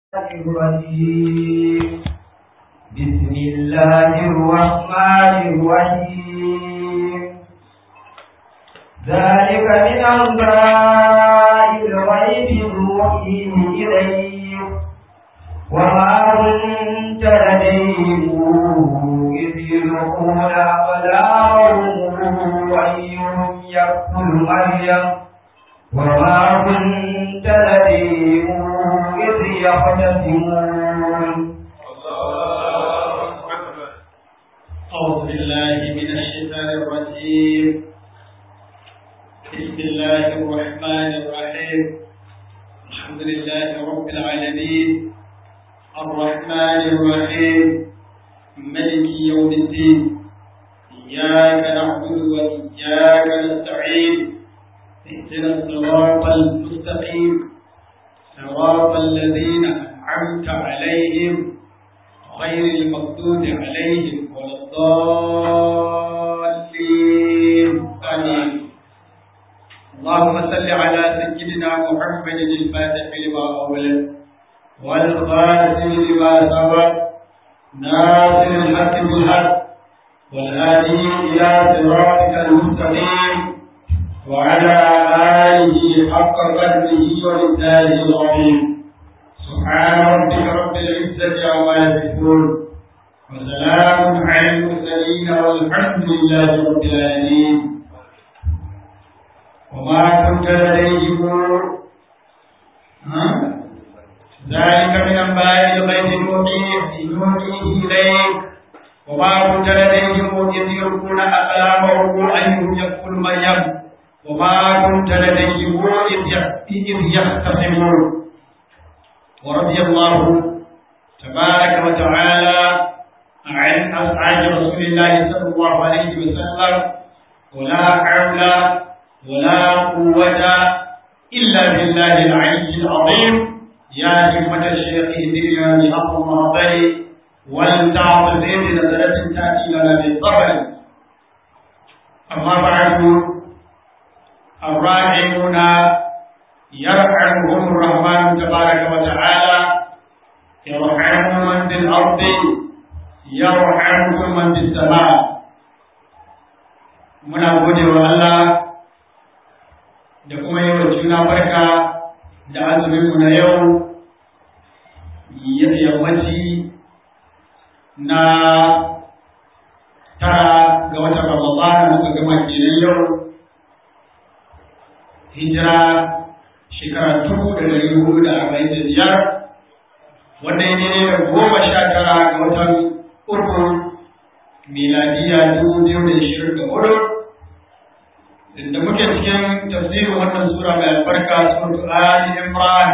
الرجيم بسم الله الرحمن الرحيم ذلك من أنباء الغيب نوحيه إليك وما كنت لديهم إذ يلقون أقلامهم أيهم يقتل مريم وما كنت لديهم إذ يختصمون أعوذ بالله من الشيطان الرجيم بسم الله الرحمن الرحيم الحمد لله رب العالمين الرحمن الرحيم ملك يوم الدين إياك نعبد وإياك نستعين اهدنا الصراط المستقيم صراط الذين أنعمت عليهم غير المغضوب عليهم ولا الضالين آمين اللهم صل على سيدنا محمد الفاتح لما أولد والخاتم لما سبق ناصر الحق بالحق والهادي إلى صراطك المستقيم وعلى آله حق قدره ومثاله العظيم سبحان ربك رب العزة عما يصفون وسلام على المرسلين والحمد لله رب العالمين وما كنت لديهم ذلك من أنباء الغيب نوحيه إليك وما كنت لديهم إذ يلقون أقلامهم أيهم يقتل مريم وما كنت لديهم إذ يختصمون ورضي الله تبارك وتعالى عن أصحاب رسول الله صلى الله عليه وسلم ولا حول ولا قوة إلا بالله العلي العظيم يا همة الشيخ اهدنا بحق المعطي ولتعطف بنظرة تأتي لنا بالظفر أما بعد الراحمون يرحمهم الرحمن تبارك وتعالى يرحم من في الأرض يرحمكم من في السماء muna gode wa Allah da kuma yi wa juna barka da azuminmu na yau yammaci na tara ga watan Ramadan muka gama kenan yau hijira shekara dubu da dari hudu da arba'in da biyar wanda ya ne da goma sha tara ga watan uku miladiya dubu biyu da ishirin da hudu da muke cikin tafsirin wannan sura mai albarka suratu Ali Imran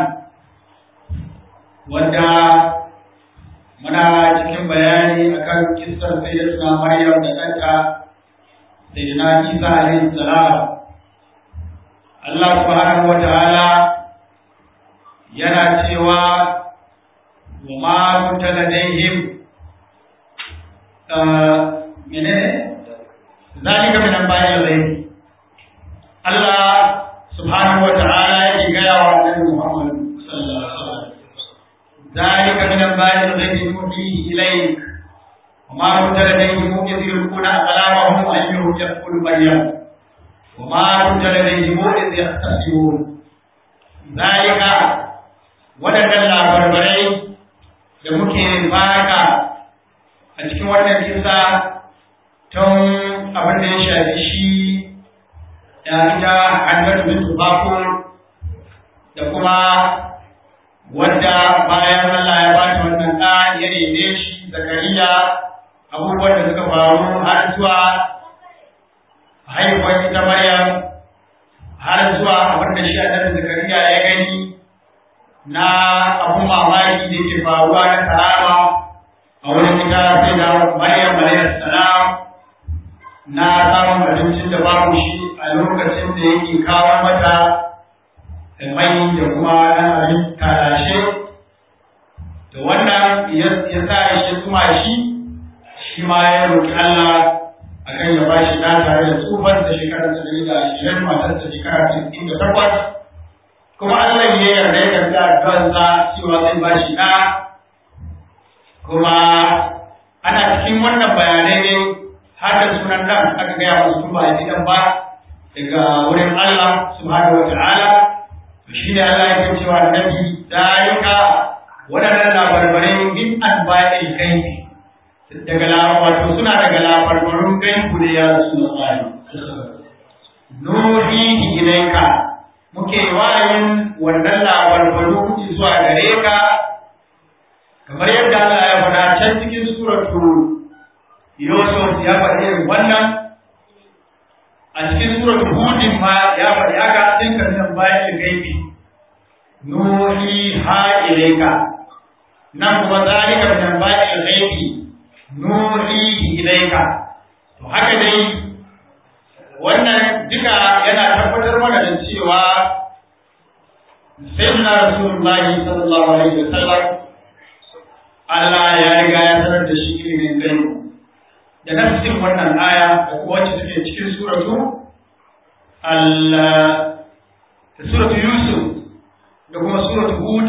wanda muna cikin bayani akan kissar sayyidatuna Maryam da ɗanta sayyidina Isa alaihi salam Allah subhanahu wa ta'ala yana cewa wa ma kunta ladaihim menene zalika min anba'il ghaib Allah subhanahu wa ta'ala yake gaya wa Annabi Muhammad sallallahu alaihi wasallam zalika min anba'il ghaib nuhihi ilayk wa ma kunta ladaihim idh yulquna aqlamahum ayyuhum yaqulu maryam وما كنت لديهم إذ يختصمون ذلك waɗannan labarbarai da muke baka a cikin wannan kisa tun abin da ya shafi shi da ita hannatu bintu bako da kuma wanda bayan Allah ya bata wannan ɗa ya neme shi zakariya abubuwan da suka faru har zuwa haihuwar ita Maryam har zuwa abin da shi annabi Zakariya ya gani na abun mamaki da ke faruwa na karama a wurin ita sai da Maryam alayhi salam na samun abincin da babu shi a lokacin da yake kawo mata mai da kuma na abin karashe da wannan ya sa shi kuma shi shi ma ya roƙi Allah akan ya ba shi ɗa tare da tsufan da shekara ta da ashirin matar ta shekara ta da takwas kuma Allah ya yarda ya karɓi addu'arsa cewa zai ba shi ɗa kuma ana cikin wannan bayanai ne har da sunan nan aka gaya masu ba a ɗan ba daga wurin Allah subhanahu wa ta'ala shi ne Allah ya cewa annabi dalika waɗannan labarbarai min anba'il gaibi daga wato suna daga labarbarun gaibu ne ya Rasulullahi nuhihi ilaika muke wayin wannan labarbaru zuwa gare ka kamar yadda Allah ya faɗa can cikin suratu Yusuf ya faɗi wannan a cikin suratu Hudin ma ya faɗi haka cikin kan bayan gaibi nuhi ha ilaika nan kuma zalika min bayan gaibi nuhi ilaika to haka dai wannan duka yana tabbatar mana da cewa sayyidina rasulullahi sallallahu alaihi wasallam Allah ya riga ya sanar da shi ilimin gaibu da nafsin wannan aya da kuma wacce take cikin suratu Allah suratu Yusuf da kuma suratu Hud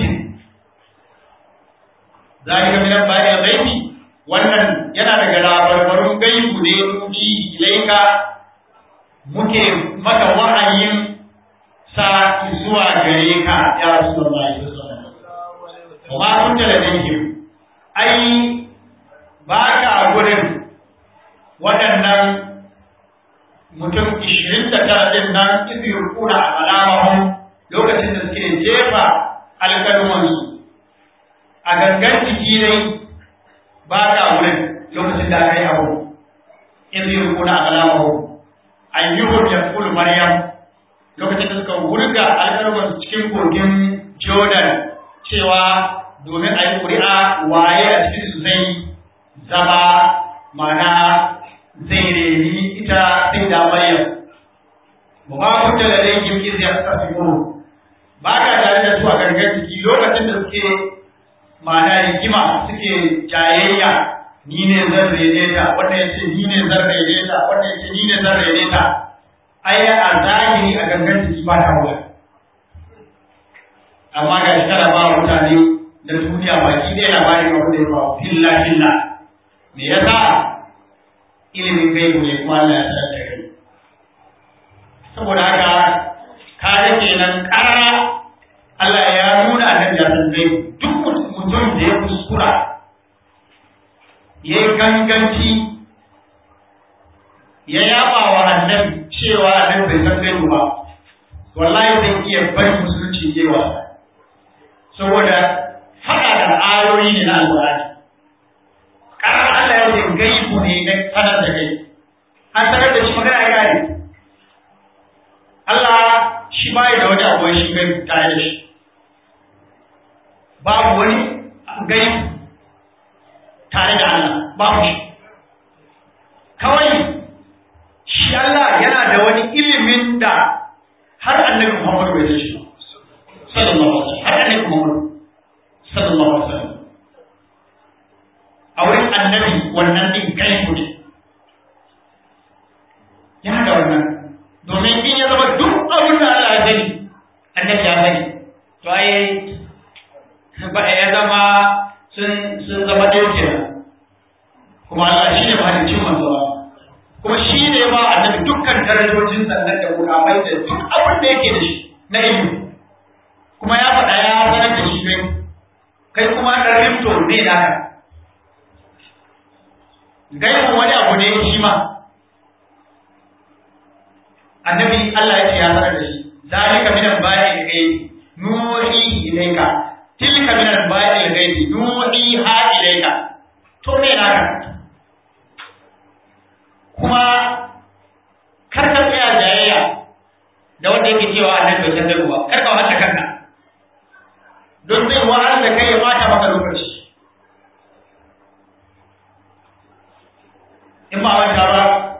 zalika min ba'i ghaibi wannan yana daga labarbarun gaibu ne nuki ilaika muke maka wahayin sa zuwa gare ka ya Rasulullahi sallallahu alaihi wasallam kuma kun da dangin ai ba ka gurin waɗannan mutum ishirin da tara ɗin nan izu yurkuna a alamahun lokacin da suke jefa alƙalmansu a gangan jiki dai ba ka wurin lokacin da aka yi abu izu yurkuna a alamahun an yi hujjar kul maryam lokacin da suka wurga alƙalmansu cikin kogin jordan cewa domin a yi ƙuri'a waye a cikin su zai zama mana zai reni ita sai da Maryam. Ba ba ku da dai yin izi a tafiyo. Ba ka tare da su a gangan jiki lokacin da suke mana rigima suke jayayya ni ne zan rene ta wanda ya ce ni ne zan rene ta wanda ya ce ni ne zan rene ta. Ai a zahiri a gangan jiki ba ta wuya. Amma ga shi tana ba mutane da duniya baki ɗaya labarin abin da ya faru filla filla. Me yasa ilimin gaibu ne kuma Allah ya sanar da kai saboda haka ka ga kenan ƙara Allah ya nuna annabi ya san gaibu duk mutum da ya kuskura ya yi ganganci ya yaba wa annabi cewa annabi bai san gaibu ba wallahi zai iya bari musulunci ya wasa saboda faɗa da ayoyi ne na alƙur'ani ƙarar Allah ya ce gaibu ne na sanar da kai an sanar da shi magana ya gane Allah shi ba da wani abu shi gaibu tare da shi babu wani gaibu tare da Allah babu shi kawai shi Allah yana da wani ilimin da har annabi Muhammad bai san shi sallallahu alaihi wasallam har annabi Muhammad sallallahu alaihi wasallam a wurin annabi wannan din gaibu ne yana da wannan domin in ya zama duk abin da Allah ya sani annabi ya sani to ai ba ya zama sun sun zama ɗaya kenan kuma Allah shi ne mahalicin manzo kuma shi ne ba annabi dukkan darajojin sannan da mukamai da duk abin da yake da shi na ilimi kuma ya faɗa ya sanar da shi kai kai kuma ɗan rimto ne naka gaibu wani abu ne shi ma annabi Allah ya ce ya sanar da shi zalika min al-ba'i al-ghaibi nuhi ilayka tilka min al-ba'i al-ghaibi nuhi ha ilayka to me naka kuma kar ka tsaya jayayya da wanda yake cewa annabi bai san gaibu ba kar ka wata kanka don zai wahalar da kai ya bata maka lokaci in ba wata ba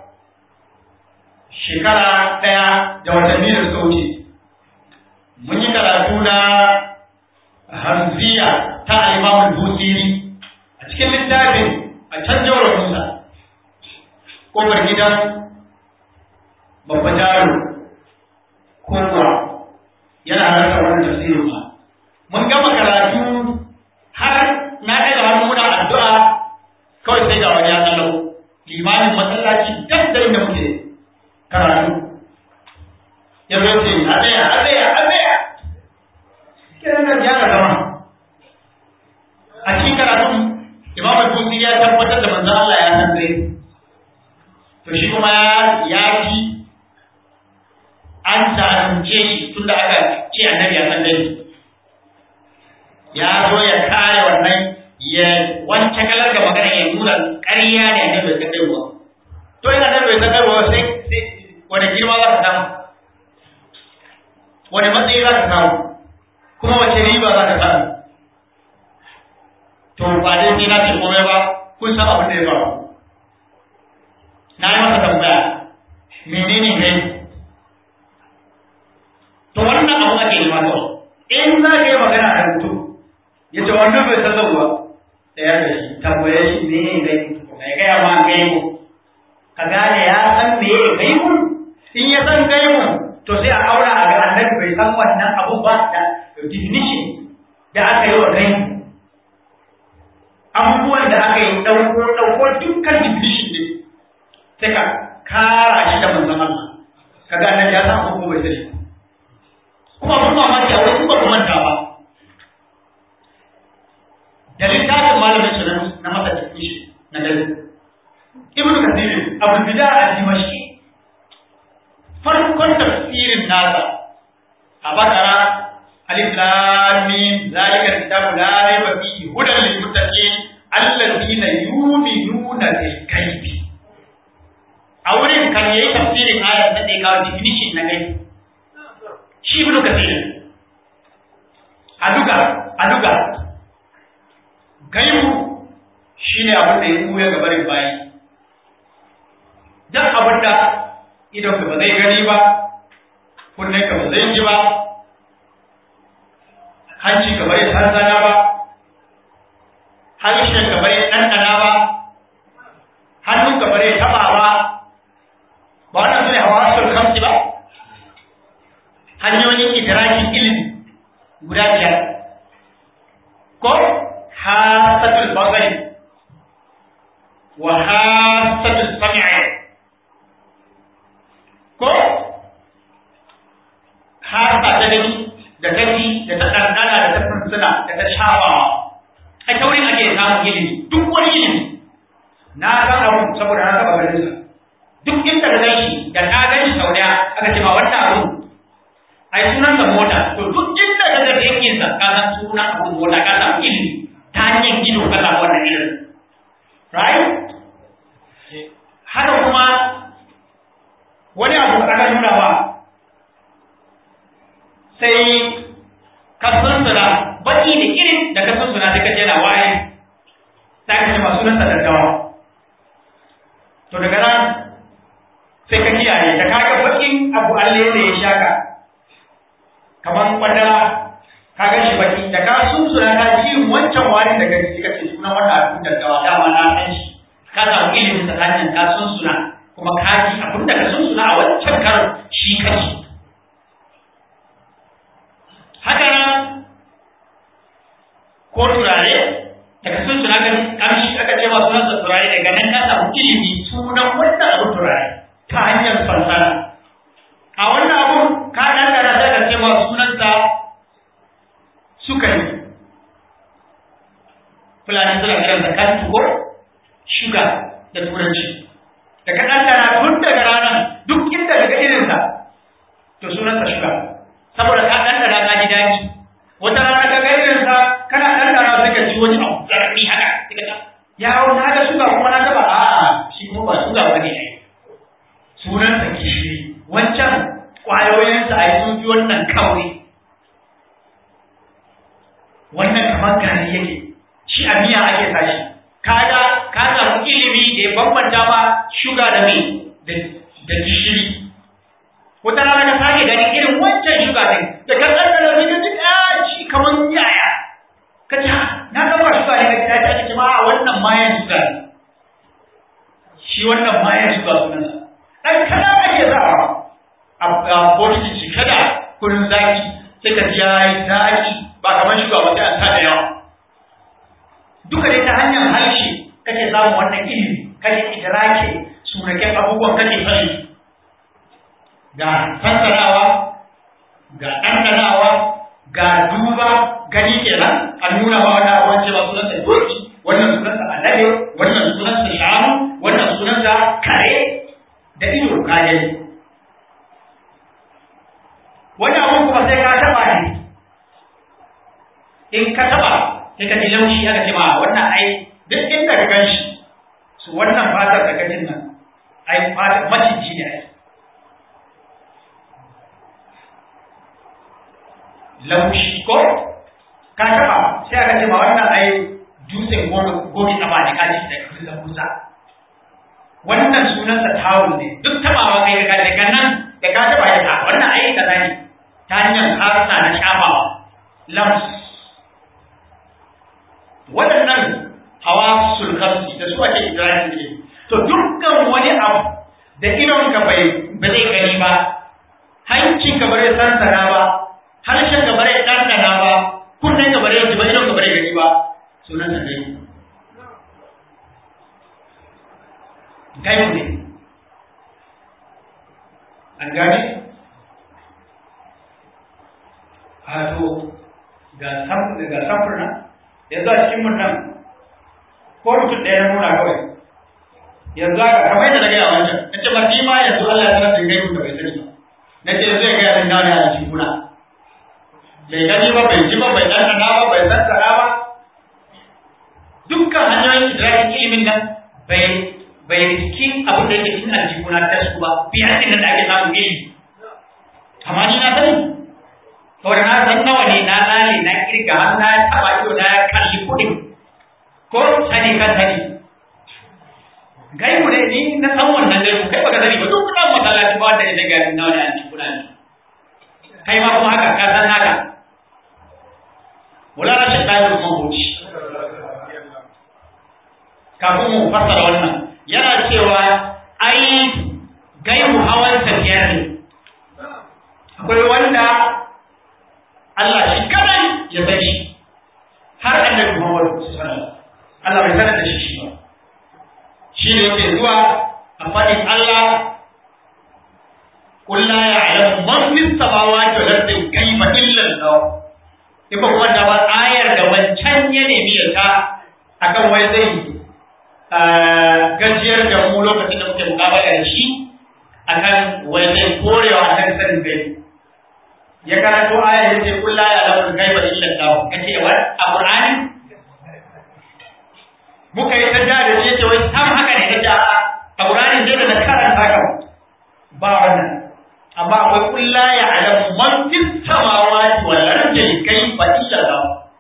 shekara ɗaya da watanni da suka wuce mun yi karatu na hanziya ta alimamun busiri a cikin littafin a can jawar musa ƙofar gidan babba jaro kowa yana halarta wani busi ya tabbatar da manzo Allah ya san gaibu to shi kuma ya ji an zalunce shi tunda aka ce annabi ya san gaibu ya zo ya kare wannan ya wance kalar da magana ya nuna ƙarya ne annabi bai san gaibu ba to ina annabi bai san gaibu ba sai wani girma za ka samu wani matsayi za ka samu kuma wace riba za ka samu to ba dai ni na ce komai ba kun san abin da ya faru na yi masa tambaya menene gai to wannan abu ake nema kawai in za ka yi magana da mutum ya ce wannan bai san zauwa da ya da shi tambaye shi me ne gai ya gaya ma gai mu ka gane ya san me ya gai mu in ya san gai mu to sai a aura a ga annabi bai san wannan abu ba da definition da aka yi wa gai abubuwan da aka yi ɗauko ɗauko dukkan definition ne sai ka kara shi da manzon Allah ka ga annabi ya san abu bai sani kuma mun mamaki a wani ba ku manta ba da littafin malamin su na masa definition na dare ibnu kathir abu bida a dimashki farkon tafsirin nasa a bakara alif lam mim zalika kitabu la raiba fihi hudan lil muttaqin allazina yu'minuna bil ghaibi a wurin kan yayi tafsirin ayat da take kawo definition na gaibi shi ibnu kathir a duka a duka gaibu shine abin da ya buya ga barin bayi duk abin da idon ka ba zai gani ba kunnen ka ba zai ji ba hanci ka bari tanzana ba harshen ka bari ɗanɗana ba hannun ka bari taɓa ba ba wannan su ne hawasul kamsi ba hanyoyin idrakin ilimi guda biyar ko hasatul basari wa hasatul sam'i ko hasa ta gani da ta ji da ta ɗanɗana da ta fursuna da ta shafawa a taurin ake samun ilimi duk wani ilimi na san abu saboda na taɓa ganin sa duk inda ka gan shi da ka gan shi sau ɗaya aka ce ma wannan abu ai sunan sa mota to duk inda ka ga yankin sa ka san sunan abu mota ka samu ilimi ta hanyar gido ka samu wannan ilimi right haka kuma wani abu aka nuna ba sai ka sunsuna baki da irin da ka sunsuna sai ka je na waye sai ka ce ma sunan sa daddawa to daga nan sai ka kiyaye da kaga bakin abu alle da ya shaka kamar kwadara ka ga shi baki da ka sunsuna ka ji wancan wani da gari ka ce sunan wannan abin daddawa dama na san shi ka samu ilimin ta hanyar ka sunsuna kuma ka ji abin da ka sunsuna a wancan karon shi ka ci haka nan ko turare daga sun suna kan kamshi aka ce ma sunan turare daga nan ka samu ilimi sunan wannan abu turare ta hanyar fansara a wannan abu ka dangana sai ka ce ma sunansa sukari fulani suna kiran da kan tuko shuga da turanci da ka dangana tun daga ranar duk inda daga irinsa to sunansa shuga saboda ka dangana ka ji daɗi wata rana ka ga irinsa kana dangana sai ka ji wani abu zarafi haka sai ka ta yawo na ga shuga kuma na gaba a shi kuma ba shuga ba ne sunansa gishiri wancan ƙwayoyinsa a yi sun fi wannan kauri wannan kamar gari yake shi a miya ake sashi kaga ka samu ilimi da ya bambanta ma shuga da mai da gishiri wata rana ka sake ganin irin wancan shuga din da ka tsandana sai ka ji ɗaci kamar yaya ka ce na gaba shuga ne ka ji ɗaci ake ce ma wannan mayan shuga ne shi wannan mayan shuga sunansa ɗan kada ake zawa a bokiti shi kada kurin zaki sai ka ji yayi zaki ba kamar shuga ba sai an sa da yawa duka dai ta hanyar harshe kake samun wannan ilimi kake idrake sunaken abubuwan kake sani ga fassarawa ga ɗanɗanawa ga duba gani kenan a nuna wa wani abuwan cewa sunansa doki wannan sunansa alade yi laushi aka ce ma wannan ai duk inda ka gan shi su wannan fatar da kajin nan ai fatar maciji ne ai laushi ko ka taba sai aka ce ma wannan ai dutsen gobe taba ne kaji da kusa kusa wannan sunansa tawul ne duk tabawa kai ga daga nan da ka taba ya wannan ai kaza ne ta hanyar harsa na shafawa lams waɗannan hawa sulkamsi da su ake ibrahim ne to dukkan wani abu da idon ka bai ba zai gani ba hancin ka bare sansana ba harshen ka bare ɗanɗana ba kunnen ka bare ji ba idon ka bare gani ba sunan sa dai gaibu ne an gane wato ga samfurna yanzu a cikin mun nan ko mutum ɗaya na nuna kawai yanzu aka kamar yadda na gaya wancan na ce mafi ma yanzu Allah ya sanar da gaibu da bai sani ba na ce zai gaya min nawa ne a cikin kuna bai gani ba bai ji ba bai ɗanɗana ba bai sassara ba dukkan hanyoyin idrakin ilimin nan bai bai riski abin da yake cikin aljihuna ta su ba biyar ɗin da ake samun ilimi amma ni na sani saboda na san nawa ne na lale na kirga har na taba ido na kalli kudin ko sani kan sani gaibu ne ni na san wannan gaibu kai baka sani ba duk kudan masallaci ba wanda ya daga nawa ne a cikin kudan kai ma kuma haka ka san haka wala na shakka da kuma hoci kafin mu fassara wannan yana cewa ai gaibu hawan tafiyar ne akwai wanda Allah shi kadai ya san shi har annabi Muhammad sallallahu Allah bai sanar da shi shi ba shi ne yake zuwa a fadin Allah قل لا يعلم من في السماوات والارض كيف الا الله ifa kuma da ba ayar da wancan ya nemi ya ta akan wai zai gajiyar da mu lokacin da muke mukabala da shi akan wai zai korewa akan sanin gaibi ya karanto aya ya ce kullu ya alamu gaiba illa Allah kace wa a Qur'ani muka yi tada da shi ce wai sam haka ne kace a a Qur'ani sai da karanta haka ba wannan amma akwai kullu ya alamu man fis samawati wal ardi gaiba illa Allah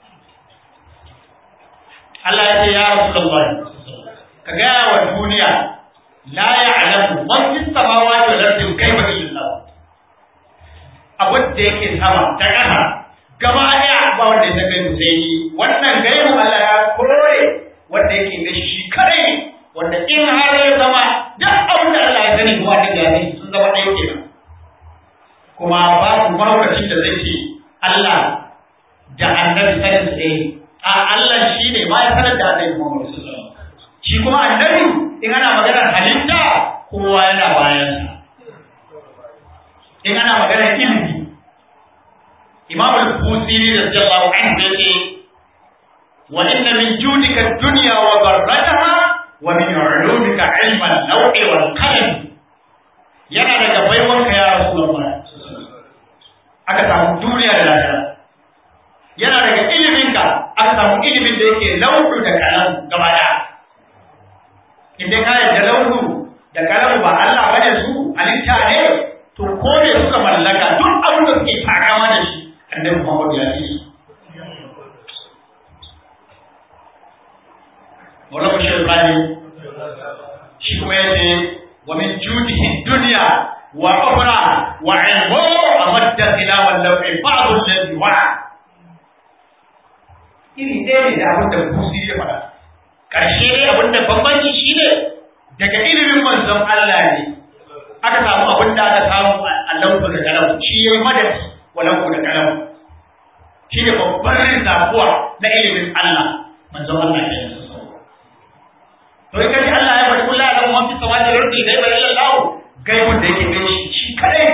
Allah ya ce ya Rasulullah ka ga wa duniya la ya'lamu man fis samawati wal ardi gaiba illa Allah abin da yake sama ta ƙasa gaba ɗaya ba wanda ya gaibu sai ni wannan gaibu Allah ya kore wanda yake da shi kadai wanda in har ya zama duk abin da Allah ya sani ko wanda ya sani sun zama ɗaya kenan kuma babu mahaukacin da zai ce Allah da annabi sanin su ɗaya a Allah shi ne ma ya sanar da annabi Muhammad sallallahu alaihi wasallam shi kuma annabi in ana maganar halitta kowa yana bayansa in ana magana ilimi imam al-busiri radiyallahu anhu yace wa inna min judika ad-dunya wa darrataha wa min ulumika ilma al-lawhi wal qalam yana daga baiwanka ya rasulullah aka samu duniya da lahira yana daga iliminka aka samu ilimin da yake lauhu da kalam gaba daya idan ka yarda lauhu da kalam ba Allah bane su halitta ne to ko ne suka mallaka duk abin da suke takama da shi annabi Muhammad ya ce Wala ku shirkani shi kuma yace wa min judihi dunya wa ukhra wa ilmu amadda ila wal lawi ba'd alladhi wa iri ɗaya ne da abin da kusi ya faɗa ƙarshe dai abin da bambanci shi ne daga ilimin manzon Allah ne aka samu abin da aka samu a lauku da kalam shi ya yi madadi wa lauku da kalam shi ne babban rizafuwa na ilimin Allah manzon Allah ya yi to in kaji Allah ya faɗi kullu alamu man fi samawati wal ardi gaiba illa Allah gaibun da yake gani shi kadai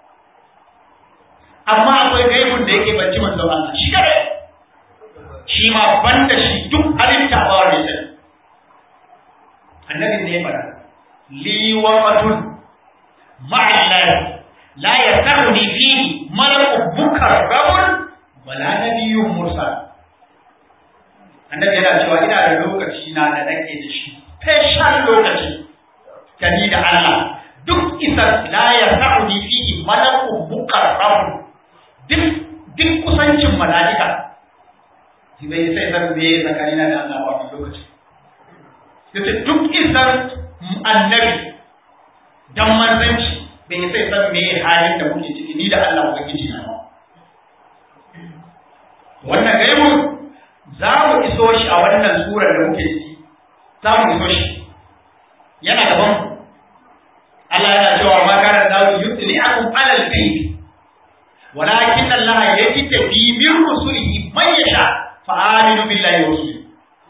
amma akwai gaibun da yake banci manzon Allah shi kadai shi ma banda shi duk halitta ba wanda ya sani annabi ne ya faɗa li waqatun ma'allah la yasaruni fihi malaku mukarramun wala nabiyyun mursal annabi yana cewa ina da lokaci na da nake da shi special lokaci gani da Allah duk isa la ya sa'uni fi malakun mukarrabun duk duk kusancin mala'ika shi bai sai zan me tsakanina da Allah a wannan lokaci yace duk isar annabi dan manzanci bai sai san me halin da muke ciki ni da Allah ubangiji na wannan gaibun za mu iso shi a wannan surar da muke ciki za mu iso shi yana gaban mu Allah yana cewa ma kana da yutli'akum alal ghaib walakin Allah yajtabi min rusulihi man yasha fa aminu billahi wa rasulihi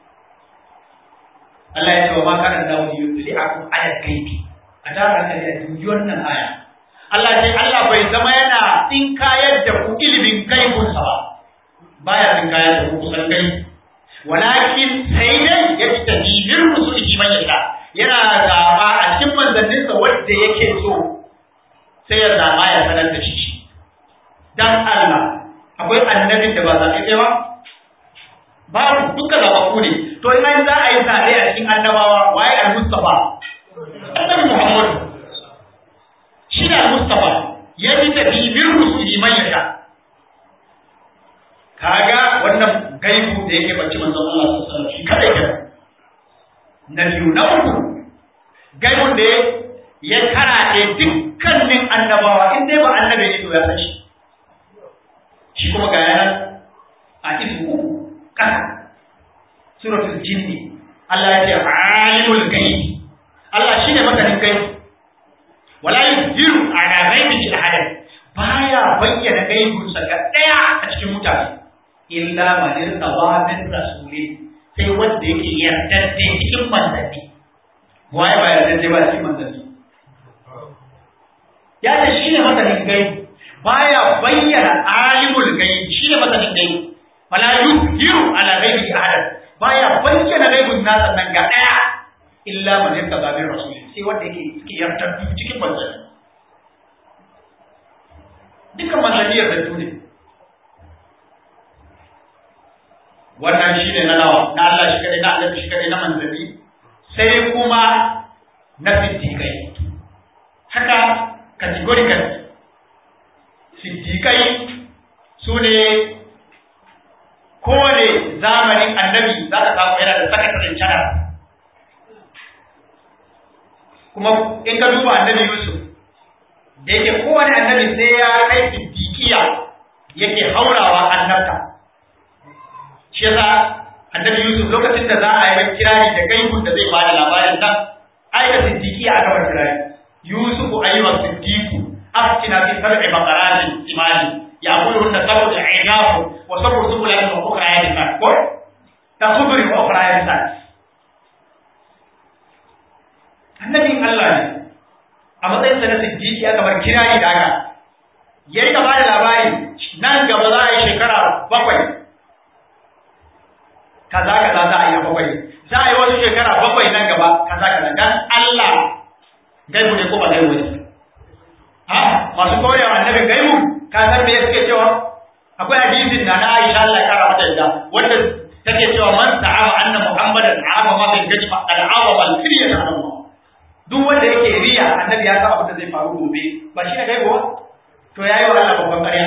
Allah ya ce wa ma kana da yutli'akum alal ghaib a tara ka da dubi wannan aya Allah ce Allah bai zama yana tsinkayar da ku ilimin gaibunsa ba baya tsinkayar da ku kusan gaibi walakin sai dai ya fi tadibir rusulihi man yasha yana zaba a cikin manzanninsa wanda yake so sai ya zaba ya sanar da shi dan Allah akwai annabin da ba zaɓe ɗaya ba babu duka zaɓaɓɓu ne to in an za a yi zaɓe a cikin annabawa waye al-mustafa annabi muhammad shi ne al-mustafa ya fi tadibir rusulihi man yasha kaga wannan gaibu da yake bacci manzon Allah sallallahu alaihi wasallam shi kadai ke na biyu na uku gaibun da ya karaɗe dukkanin annabawa in dai ba annabi ne to ya san shi shi kuma ga yanan a isu uku kasa suratul jinni Allah ya ce alimul gaibi Allah shine masanin gaibi wala yuziru ala ghaibihi ahadan baya bayyana gaibunsa ga daya a cikin mutane illa man irtaba min rasuli sai wanda yake yardadde cikin manzanni waye ba yardadde ba cikin manzanni ya ce shine masanin gaibi baya bayyana alimul gaibi shine masanin gaibi wala yuziru ala ghaibihi ahadan baya bayyana gaibun nasa nan ga daya illa man irtaba min rasuli sai wanda yake cikin yardadde cikin manzanni dukkan manzanni yardaddu ne wannan shi ne na nawa na Allah shi kadai na Allah shi kadai na manzanni sai kuma na siddiƙai haka categorical siddiƙai su ne kowane zamanin annabi za ka samu yana da sakatarin canar kuma in ka duba annabi Yusuf da yake kowane annabi sai ya kai siddiƙiya yake haurawa annabta shi yasa annabi Yusuf lokacin da za a yi kirari da gaibun da zai bada labarin nan ai da siddiqi a gaba kirari Yusuf ayyuha siddiqu aftina fi sab'i baqaratin imani yaquluna sab'u al-i'naf wa sab'u subulan wa ukhra yadisan ko tasubri wa ukhra yadisan annabi Allah ne a matsayin sa na siddiqi aka bar kirari da haka yayi ka bada labari nan gaba za a yi shekara bakwai kaza kaza za a yi bakwai za a yi wasu shekara bakwai nan gaba kaza kaza dan Allah gaibu ne ko ba gaibu ne ha masu koyar annabi gaibu ka san me suke cewa akwai hadisin da na Aisha Allah ya kara mata da wanda take cewa man ta'ama anna muhammadan a'ama ma bil gajib al'awa wal firya ta Allah duk wanda yake riya annabi ya san abin da zai faru gobe ba shi ne gaibu ba to yayi wa Allah babban ƙarya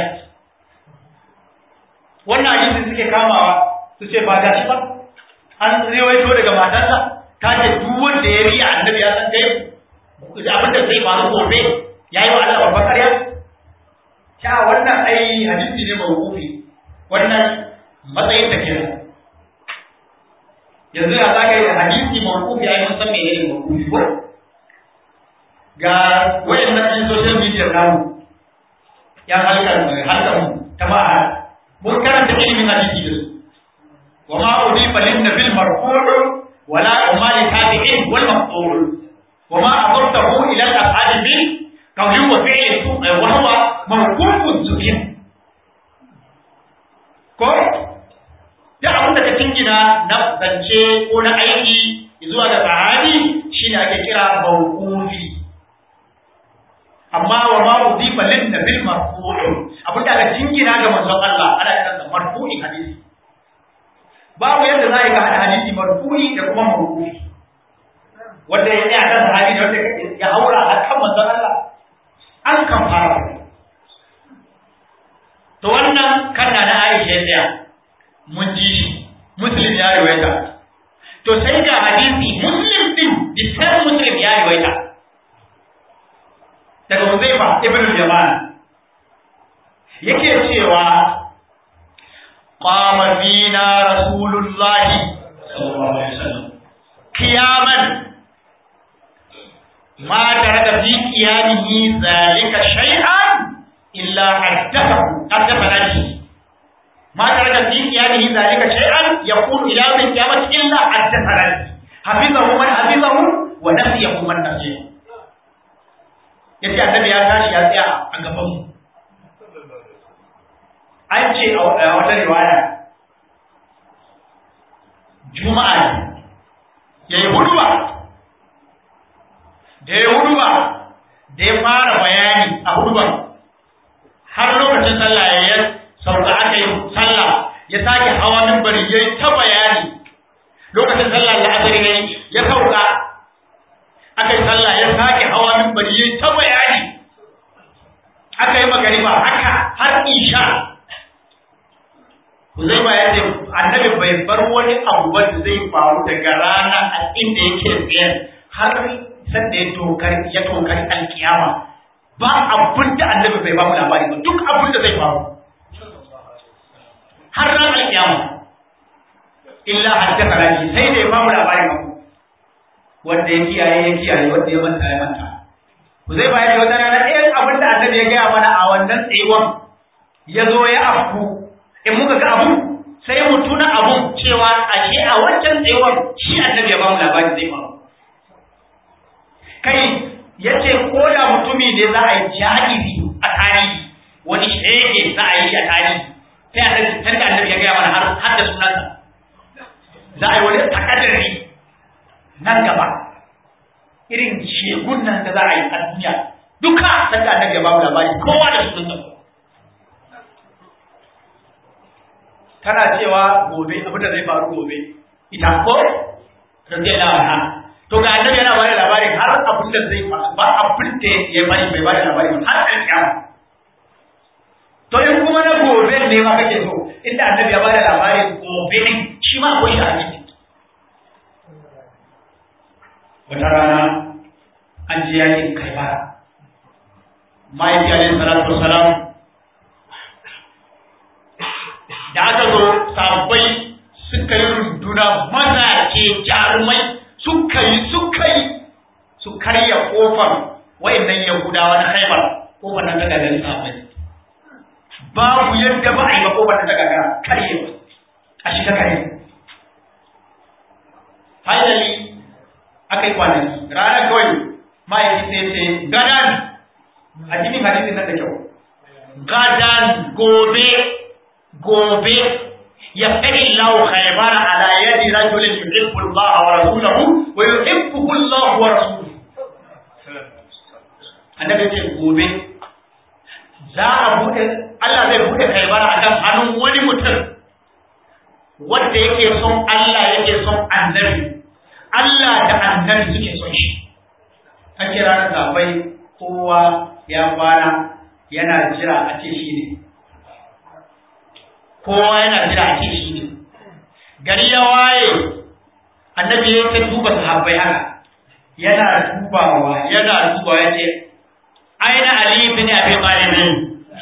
wannan hadisin suke kamawa su ce ba gashi ba an riwaito daga matarsa ta ce duk wanda ya riya annabi ya san kai abin da zai faru gobe ya yi wa Allah babbar ƙarya sha wannan ai hadisi ne mawqufi wannan matsayin ta kenan yanzu ya zaka yi hadisi mawqufi ai mun san menene mawqufi ko ga wayannan ɗin social media namu ya halkar halkar ta ma'a mun karanta ilimin hadisi da su وما أضيف للنبي المرفوع ولا وما لتابعين والمقطوع وما أضفته إلى الأفعال به قول وفعل وهو موقوف ذكر ko da abin da ka tingina na zance ko na aiki zuwa ga sahabi shine ake kira mawqufi amma wa ma udifa lin nabil marfu' abin da aka tingina ga manzon Allah ana kiransa marfu'in hadisi babu yadda za a yi ka hada hadisi marfu'i da kuma mawqufi wanda ya tsaya kan sahabi da wanda ya haura a kan manzon Allah an kan fara to wannan kanna na Aisha ya tsaya mun ji shi muslim ya riwayata to sai ga hadisi muslim din dukkan muslim ya riwayata daga Huzaifa ibn al-Yaman yake cewa qama fina rasulullahi sallallahu alaihi wasallam qiyaman ma taraka fi qiyamihi zalika shay'an illa haddathahu haddathana bihi ما ترك في قيامه ذلك شيئا يقول الى يوم القيامه الا حدثنا حفظه من حفظه ونسيه من نسيه yace annabi ya tashi ya tsaya a gaban mu an ce a wata riwaya juma'a ne ya yi huduba da ya huduba da ya fara bayani a huduban har lokacin sallah ya yi sauka aka yi sallah ya sake hawa mimbari ya yi ta bayani lokacin sallah la'asar ya yi ya sauka aka yi sallah ya sake hawa mimbari ya yi ta bayani aka yi magariba haka har isha Huzaifa ya ce annabi bai bar wani abu ba da zai faru daga rana a inda yake tsaye har sanda ya tokar ya tokar alkiyama ba abin da annabi bai ba mu labari ba duk abin da zai faru har ran alkiyama illa haddatha laki sai da ya ba mu labarin abu wanda ya kiyaye ya kiyaye wanda ya manta ya manta ku zai bayar da wata rana ɗayan abin da annabi ya gaya mana a wannan tsayuwan ya zo ya afku in muka ga abu sai mu tuna abun cewa ashe a wancan tsayuwan shi annabi ya ba mu labarin zai faru kai ya ce ko da mutumi ne za a yi jahili a tarihi wani shege za a yi a tarihi sai annabi tanda annabi ya gaya mana har har da sunansa za a yi wani takaddari nan gaba irin shegun nan da za a yi a duniya duka tanda annabi ya ba mu labari kowa da sunansa tana cewa gobe abin da zai faru gobe ita ko radiyallahu anha to ga annabi yana bada labarin har abin da zai faru ba abin da ya bari bai bada labari har alƙiyama to in kuma na gobe ne ma kake so inda annabi ya bada labarin gobe ne shi ma akwai shi a ciki wata rana an je yakin kaibara ma'aiki alaihi salatu wasalam da aka zo sabbai suka yi runduna mazaje jarumai suka yi suka yi su karya kofar wayannan yahudawa na haibar kofar nan ta gagari sabbai babu yadda ba a yi ba kofar nan ta gagara karyewa a shiga kare finally aka yi kwanaki ranar kawai ma'aiki sai ce gadan a cikin hadisin nan da kyau gadan gobe gobe ya fari lahu khaybara ala yadi rajulin yuhibbu Allah wa rasulahu wa yuhibbuhu Allah wa rasuluhu annabi ce gobe za a bude Allah zai bude khaybara akan hannun wani mutum wanda yake son Allah yake son annabi Allah da annabi suke son shi an kira na zabai kowa ya kwana yana jira a ce shi ne kowa yana jira a ce shi ne gari ya waye annabi ya ta duba sahabbai haka yana dubawa yana dubawa ya ce aina ali bin abi talib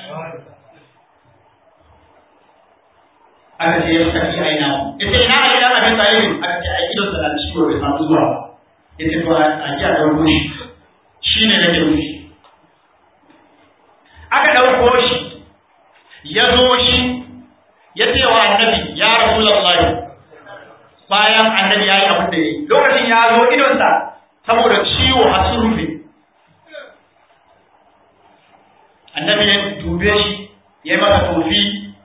aka ce ya tafi aina ya ce ina ali bin abi talib aka ce a idon sa na ciwo bai samu zuwa ya ce to a ji a dauko shi shi ne nake nufi aka dauko shi ya zo shi ya ce wa annabi ya rasulullahi bayan annabi ya yi abin da ya yi lokacin ya zo idonsa saboda ciwo a sun rufe annabi ya dube shi ya yi masa tofi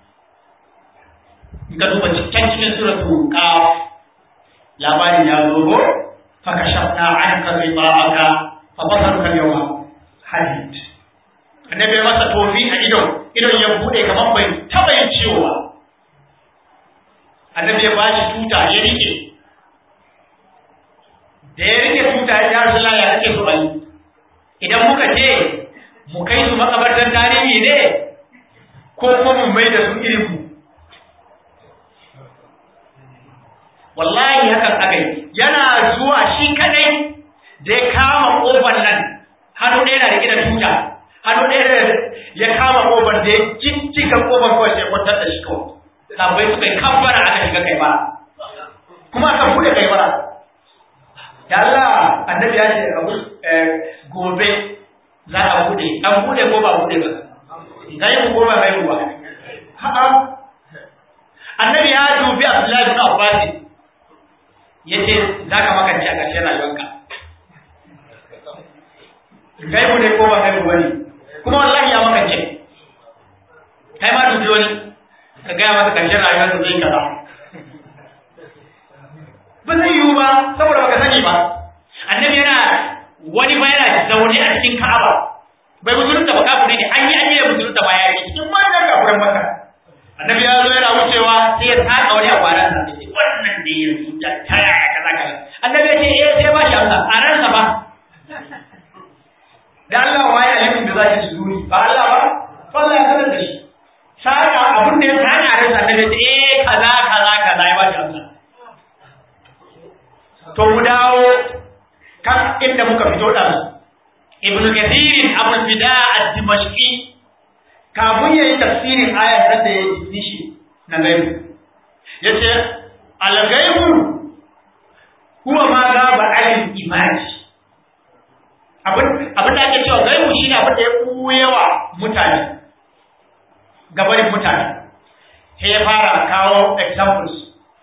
in ka duba cikin cikin suratu qaf labarin ya zo go fa kashafna anka ghiba'aka fa basaruka yawma hadid annabi ya masa tofi a idon idon ya bude kamar bai taba yin ciwo ba annabi ya bashi tuta ya rike da ya rike tuta ya rasu ya rike su bali idan muka ce mu kai su makabartar tarihi ne ko kuma mu mai da su irin mu wallahi hakan aka yi yana zuwa shi kadai da ya kama kofar nan hannu ɗaya na rike da tuta hannu ɗaya ya kama kofar da ya ciccika kofar kawai sai kwantar da shi kawai sabai suka yi kambara aka shiga kai bara kuma aka bude kai bara ya Allah annabi ya ce abu gobe za a bude an bude ko ba bude ba gai ku ko ba gai ku ba ha'a annabi ya dubi Abdullahi bin Abbas yace za ka makance a ƙarshen rayuwarka gai ku ne ko ba gai ku bane kuma wallahi ya makance kai ma dubi wani ka gaya masa ƙarshen rayuwarsa zai kaza ba zai yiwu ba saboda baka sani ba annabi yana wani ba yana zaune a cikin ka'aba bai musulunta ba kafure ne an yi an yi da musulunta ba ya yi cikin manyan kafuran maka annabi ya zo yana wucewa sai ya saka wani abu a ransa sai wannan da yanzu da ta yaya kaza kaza annabi ya ce eh sai ba shi amsa a ransa ba da Allah waye alimin da zai su zuri ba Allah ba fa Allah ya sanar da shi saka abin da ya sani a ransa annabi ya ce eh kaza kaza kaza ya ba shi amsa to mu dawo kan inda muka fito da ibn kathir abu fida ad-dimashqi kafin yayin tafsirin ayar da da yake nishi na gaibu yace al-ghaibu huwa ma gaba alim imani abin abin da ake cewa gaibu shine abin da ya kuyewa mutane gabarin mutane sai ya fara kawo examples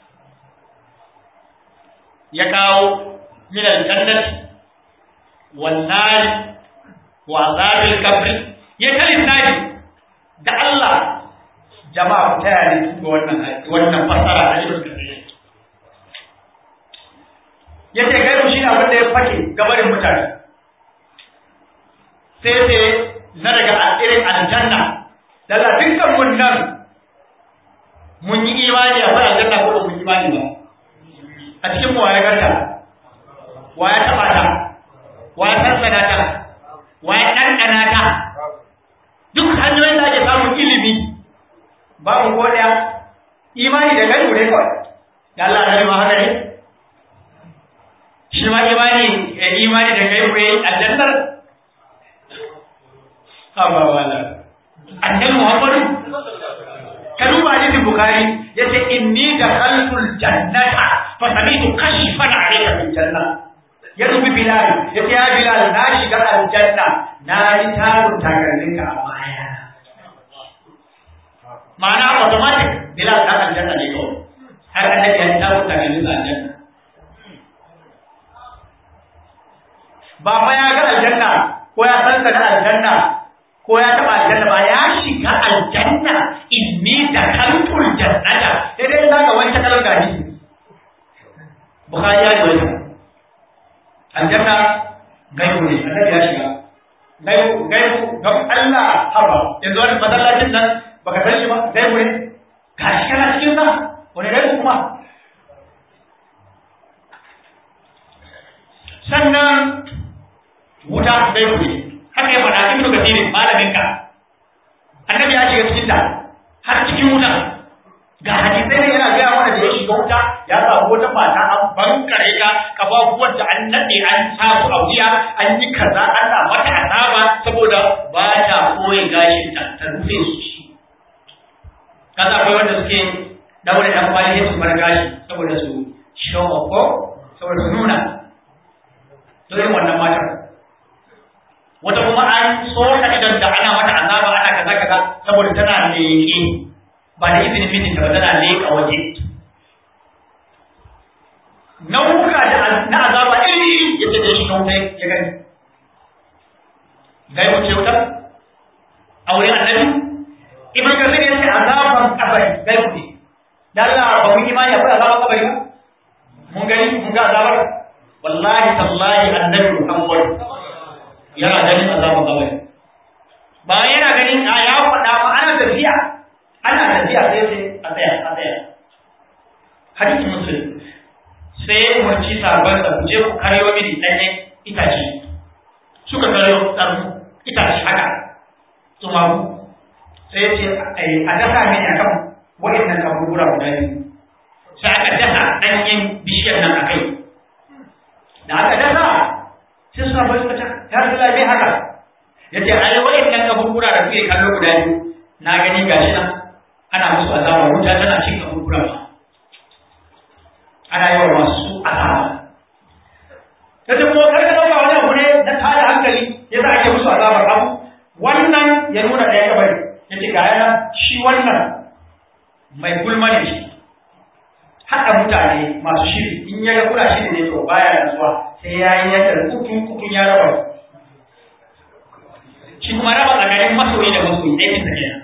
ya kawo min aljannati wan nar wa azabil qabr ya kalin nadi da Allah jama'a ta yare ga wannan wannan fasara da Ibn Kathir yace gaibu shi ne abin da ya fake gabarin mutane sai sai na daga irin aljanna daga dukkan mun nan mun yi imani akwai aljanna ko ba mun yi imani ba a cikin mu waye ganta waye taba ta waye sansana ta waye ɗanɗana ta duk hanyoyin da ake samun ilimi babu ko ɗaya imani da gani ne kawai da Allah na ma haka ne shi ma imani imani da kai ne aljannar haba wala annabi Muhammadu ka duba hadisin Bukhari yace inni dakhaltul jannata fa sami'tu kashfan 'alayka fil janna ya dubi Bilal yace ya Bilal na shiga aljanna na ji tarun takalmin ka a baya ma'ana automatic Bilal ta aljanna ne ko har annabi ya ji tarun takalmin sa aljanna ba fa ya ga aljanna ko ya san da aljanna ko ya taba aljanna ba ya shiga aljanna inni da kalkul jannata sai dai zaka wanke kalar gaji bukhari ya ji aljanna gaibu ne annabi ya shiga gaibu gaibu ga Allah haba yanzu wani masallacin nan baka san shi ba gaibu ne ga shi kana cikin sa wani gaibu kuma sannan wuta gaibu ne haka ya faɗa ibnu kathir malamin ka annabi ya shiga cikin ta har cikin wuta ga hadisai ne yana gaya mana da ya shiga wuta ya samu wata mata an bankare ka kafafuwan da an nade an sa su a wuya an yi kaza ana mata azaba saboda ba ta koyi gashin ta ta rufe su shi kaza akwai wanda suke daure dan kwali su bar gashi saboda su show ko saboda su nuna to irin wannan matar wata kuma an soka idan da ana mata azaba ana kaza kaza saboda tana leƙe ba da izinin mijinta ba tana leƙa waje nau'uka da na azaba iri iri yadda da shi na wuta ya gani gai wuce wuta a wurin annabi ibn kasir ya ce azaban kabari gai wuce da Allah ba mun imani akwai azaban kabari ba mun gani mun ga azabar wallahi tallahi annabi Muhammad yana ganin azaban kabari ba yana ganin a ya faɗa ba ana tafiya ana tafiya sai sai a tsaya a tsaya hadisi muslim sai ya umarci sabon sa je ku karyo mini ɗanyen itace suka karyo tsarmu itace haka tsumagu sai ya ce a dasa mini akan waɗannan kaburbura guda biyu sai aka dasa ɗanyen bishiyar nan a kai da aka dasa sai suna bai suka can ya rasu lafi haka ya ce ai waɗannan kaburbura da kuke kallo guda biyu na gani gashi nan ana musu azaba wuta tana cin kaburbura ba ana yawa masu azaba ta ce kuma karka ɗauka wani abu ne na tada hankali ya za a ke musu azabar abu wannan ya nuna ɗaya kabari ya ce ga yana shi wannan mai gulma ne shi haɗa mutane masu shiri in ya ga kuna shiri ne to baya nasuwa sai ya yi yadda kukun kukun ya raba shi kuma raba tsakanin masoyi da masoyi aikin sa kenan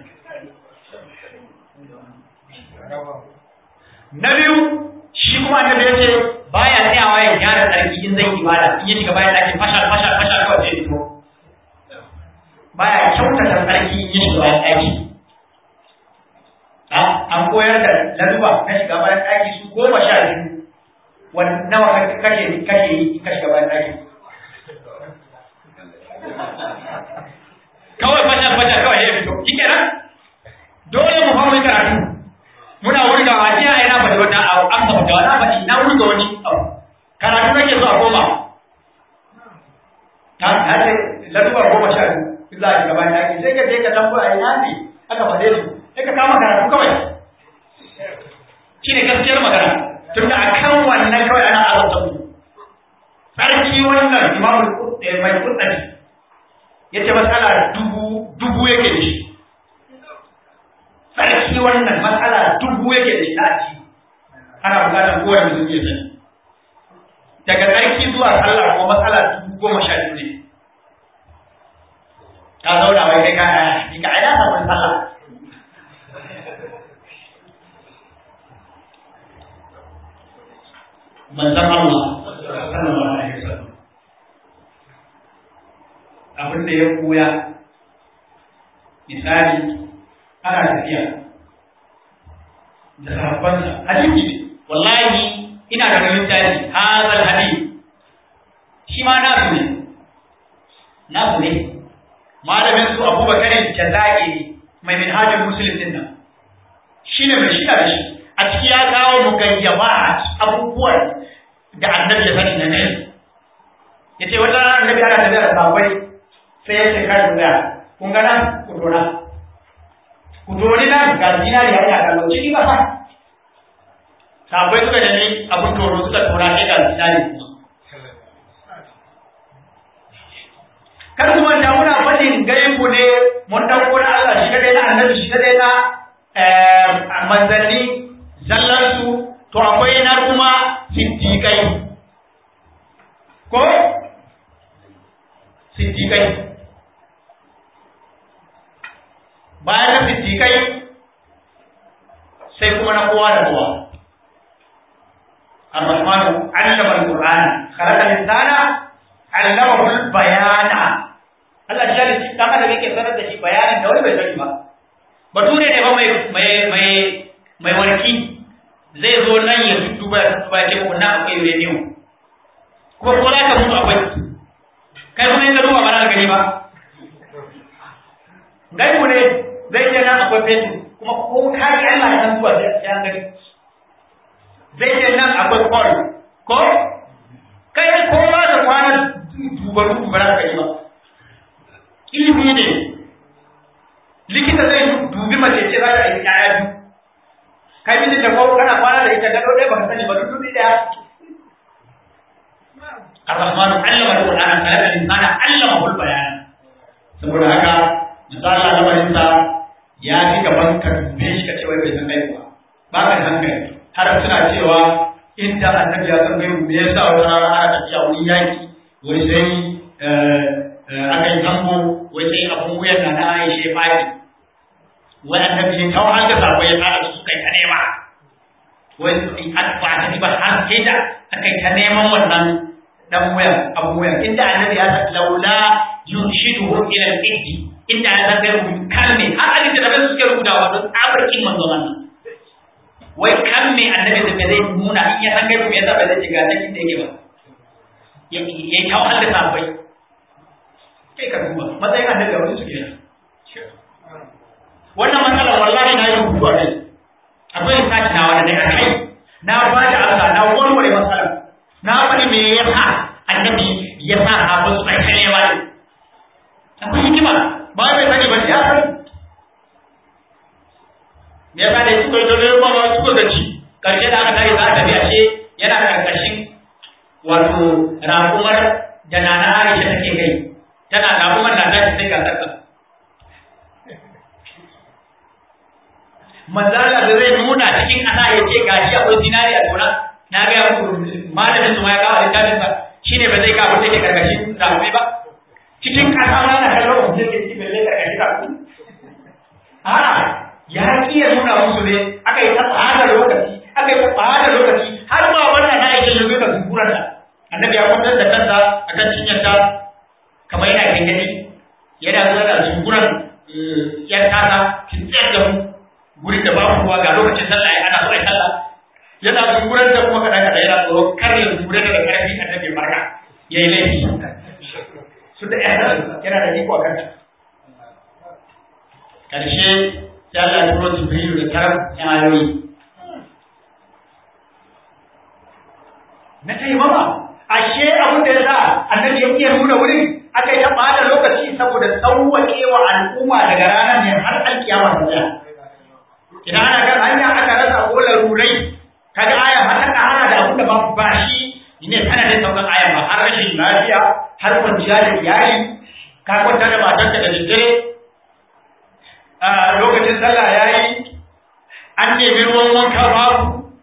na biyu shi kuma annabi ya ce baya tsayawa ya gyara tsarki in zai ibada in ya shiga bayan ɗakin fashal fashal fashal kawai zai fito baya kyautata tsarki in ya shiga bayan ɗaki an koyar da laduba na shiga bayan ɗaki su goma sha biyu wani nawa kake kake yi ka shiga bayan ɗaki kawai fashal fashal kawai ya fito shi kenan dole mu hau karatu muna wurga a jiya ina faɗi wata abu an ba da wani faɗi na wurga wani abu karatu nake so a koma ta ta ce laduba goma sha biyu za a shiga bayan ɗaki sai ka je ka tambo a ina ne aka faɗe su sai ka kama karatu kawai shi ne gaskiyar magana tun da a kan wannan kawai ana azabta ku tsarki wannan imamul mai kutsari ya ce matsala dubu dubu yake da shi tsarki wannan matsala dubu yake da shi na aji ana bukatar kowane mutum ya sani daga tsarki zuwa sallah ko matsala dubu goma sha biyu ne ka zauna wai kai ka ni ka aida samun sallah manzan Allah sallallahu alaihi wasallam abin da ya koya misali ana tafiya da sahabbansa hadisi wallahi ina da wani littafi hazal hadith shi ma nasu ne nasu ne malamin su abubakar jazairi mai minhajul muslim din nan shine mai shida da shi a ciki ya kawo mugayyaba abubuwan da annabi ya sani na nan ya ce wata annabi ana tafiya da sahabbai sai ya ce kai da kun ga nan ku dora ku dori nan ga zinari ya yi kallon ciki ba fa sahabbai suka nemi abun toro suka tora sai ga zinari kuma kar ku manta muna fadin gaibu ne mun dauko na Allah shi kadai na annabi shi kadai na manzanni zallan su to akwai na kuma siddiqai ko siddiqai bayan na siddiqai sai kuma na kowa da kowa الرحمن علم القرآن خلق الإنسان علمه البيان Allah shi da dan adam yake sanar da shi bayanin da wani bai sani ba bature ne ba mai mai mai mai warki zai zo nan ya duba ya duba ya ce ko na akwai uranium kuma ko za ka mutu akwai kai kuma in ka duba ba za ka gani ba gaibu ne zai ce nan akwai fetur kuma ko ka yi Allah ya san zuwa sai an gani zai ce nan akwai kwal ko kai ko ba da kwana dubaru ba za ka yi ba ilimi ne likita zai dubi mace ce za ta yi ƴaƴa biyu kai mijin da ko kana kwana da ita gado ɗaya baka sani ba duk dubi ɗaya الرحمن علم القرآن خلق الإنسان علمه البيان saboda haka misali lamarinsa ya fi gaban ka dube shi ka ce wai bai san gaibu ba ba ka da hankali har suna cewa inda annabi ya san gaibu me yasa wata rana ana tafiya wani yaki wai sai aka yi zango wai sai abun wuyan na na Aisha ya fadi wai annabi ya kawo hanga sako ya tsara su kai ta nema wai an ba ta ba har sai da aka yi ta neman wannan dan wuyan abun wuyan inda annabi ya san laula yunshiduhu ila al-iddi inda ya san gaibu kalme har alin da da suke rubuta wa don tsabarkin manzon Allah wai kan me annabi da zai nuna in ya san gaibu me yasa ba zai shiga ta inda yake ba ya yi ta wahala da sabai kai ka duba matsayin annabi a wani su kenan wannan matsalar wallahi na yi rubutu a kai akwai lissafi na wanda daga kai na ba da amsa na warware matsalar na faɗi me yasa annabi ya sa sabon su aikalewa ne akwai hikima ba bai sani ba ya sani me yasa da suka yi tole ba ba suka gaci karshe da aka tare za a tafi ashe yana karkashin wato raƙumar da nana Aisha take kai tana raƙumar na tashi sai ga sarka manzala da zai nuna cikin ƙasa ya ce gashi akwai zinari a tona na ga ya muku malamin su ma ya kawo littafin sa shine ba zai kawo take karkashin raƙumi ba cikin ƙasa ma na kallon mutum ke cikin balle karkashin raƙumi a'a ya ki ya nuna musu ne aka yi ta tsada lokaci aka yi ta tsada lokaci har ma wannan na yake yanzu da zungurar ta annabi ya kwantar da kansa akan cinyar ta kamar yana gangani yana zuwa da zungurar yar tasa kin tsayar da mu gurin da babu ruwa ga lokacin sallah ana so ai sallah yana zungurar da kuma kada kada yana tsoro kar ya zungurar da karfi annabi barka yayi laifi su da yana da iko a kanta karshe sai Allah ya turo Jibrilu da tarar ayoyi. Na kai mama, ashe abin da ya sa annabi ya iya nuna wurin aka yi ta bada lokaci saboda sauwaƙe wa al'umma daga ranar ne har alkiyama ta tsaya. Idan ana kan hanya aka rasa ko larurai, kaga aya har ta ƙara da abin da ba ba shi ne sanadin saukan aya ba har rashin lafiya har kwanciya da iyali ka kwanta da matarka da daddare lokacin sallah ya yi an nemi ruwan wanka babu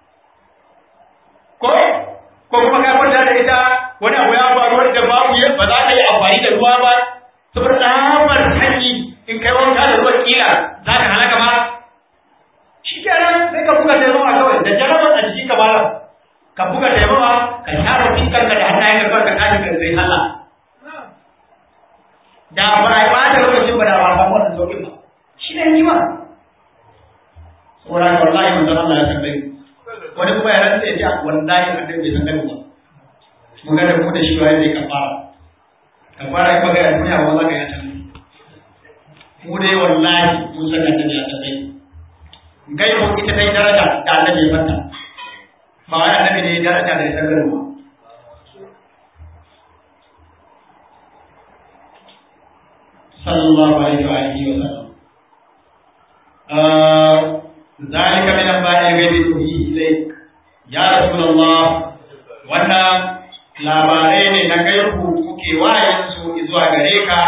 ko ko kuma ka kwanta da ita wani abu ya faru wanda babu ba za ka yi amfani da ruwa ba saboda tsabar sanyi in kai wanka da ruwan kila za ka halaka ba shi kenan sai ka buga taimama kawai da jarabar a jikin ka malam ka buga taimama ka shafa fiskar ka da hannayen ka kawai ka tashi ka zai sallah da ba a yi ba da lokacin ba da ba samu wannan sauƙin ba shi ne hikima saboda haka wallahi manzon Allah ya san gani wani kuma ya rantsa ya ce wallahi annabi bai san gani ba mu ga da mu da shi ba zai kafara kafara in baka ya duniya ba za ka yi ta mu dai wallahi mun san annabi ya san gani gai mu ita dai daraja da annabi ya fanta ba wai annabi ne daraja da ya san gani ba sallallahu alaihi wa alihi wa sallam ذلك من أنباء الغيب نوحيه إليك يا رسول الله wannan labarai ne na gaibu muke wayansu zuwa gare ka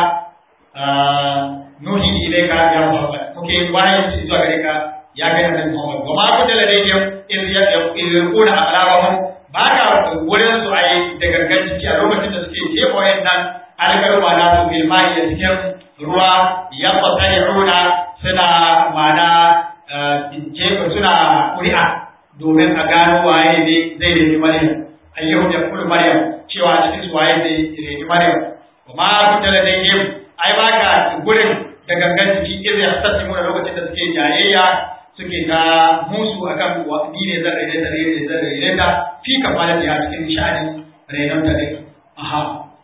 nuhi ilaika ya Muhammad muke wayansu zuwa gare ka ya kai annabi Muhammad wa ma kunta ladayhim iz yaquluna aqlabahum ba ka wurin su ai da gangan ciki a lokacin da suke jefa wayannan algarwa na su ilmai da cikin ruwa ya fasahiruna suna mana jefa suna ƙuri'a domin a gano waye ne zai nemi Maryam ayyuhu ya kullu Maryam cewa a cikin su waye zai nemi Maryam wa ma kunta da dai ai ba ka gurin da gangan jiki irin ya sassi mu lokacin da suke jayayya suke ta musu akan ni ne zan rene da rene zan rene ta fi kafala da cikin sha'anin renon ta dai aha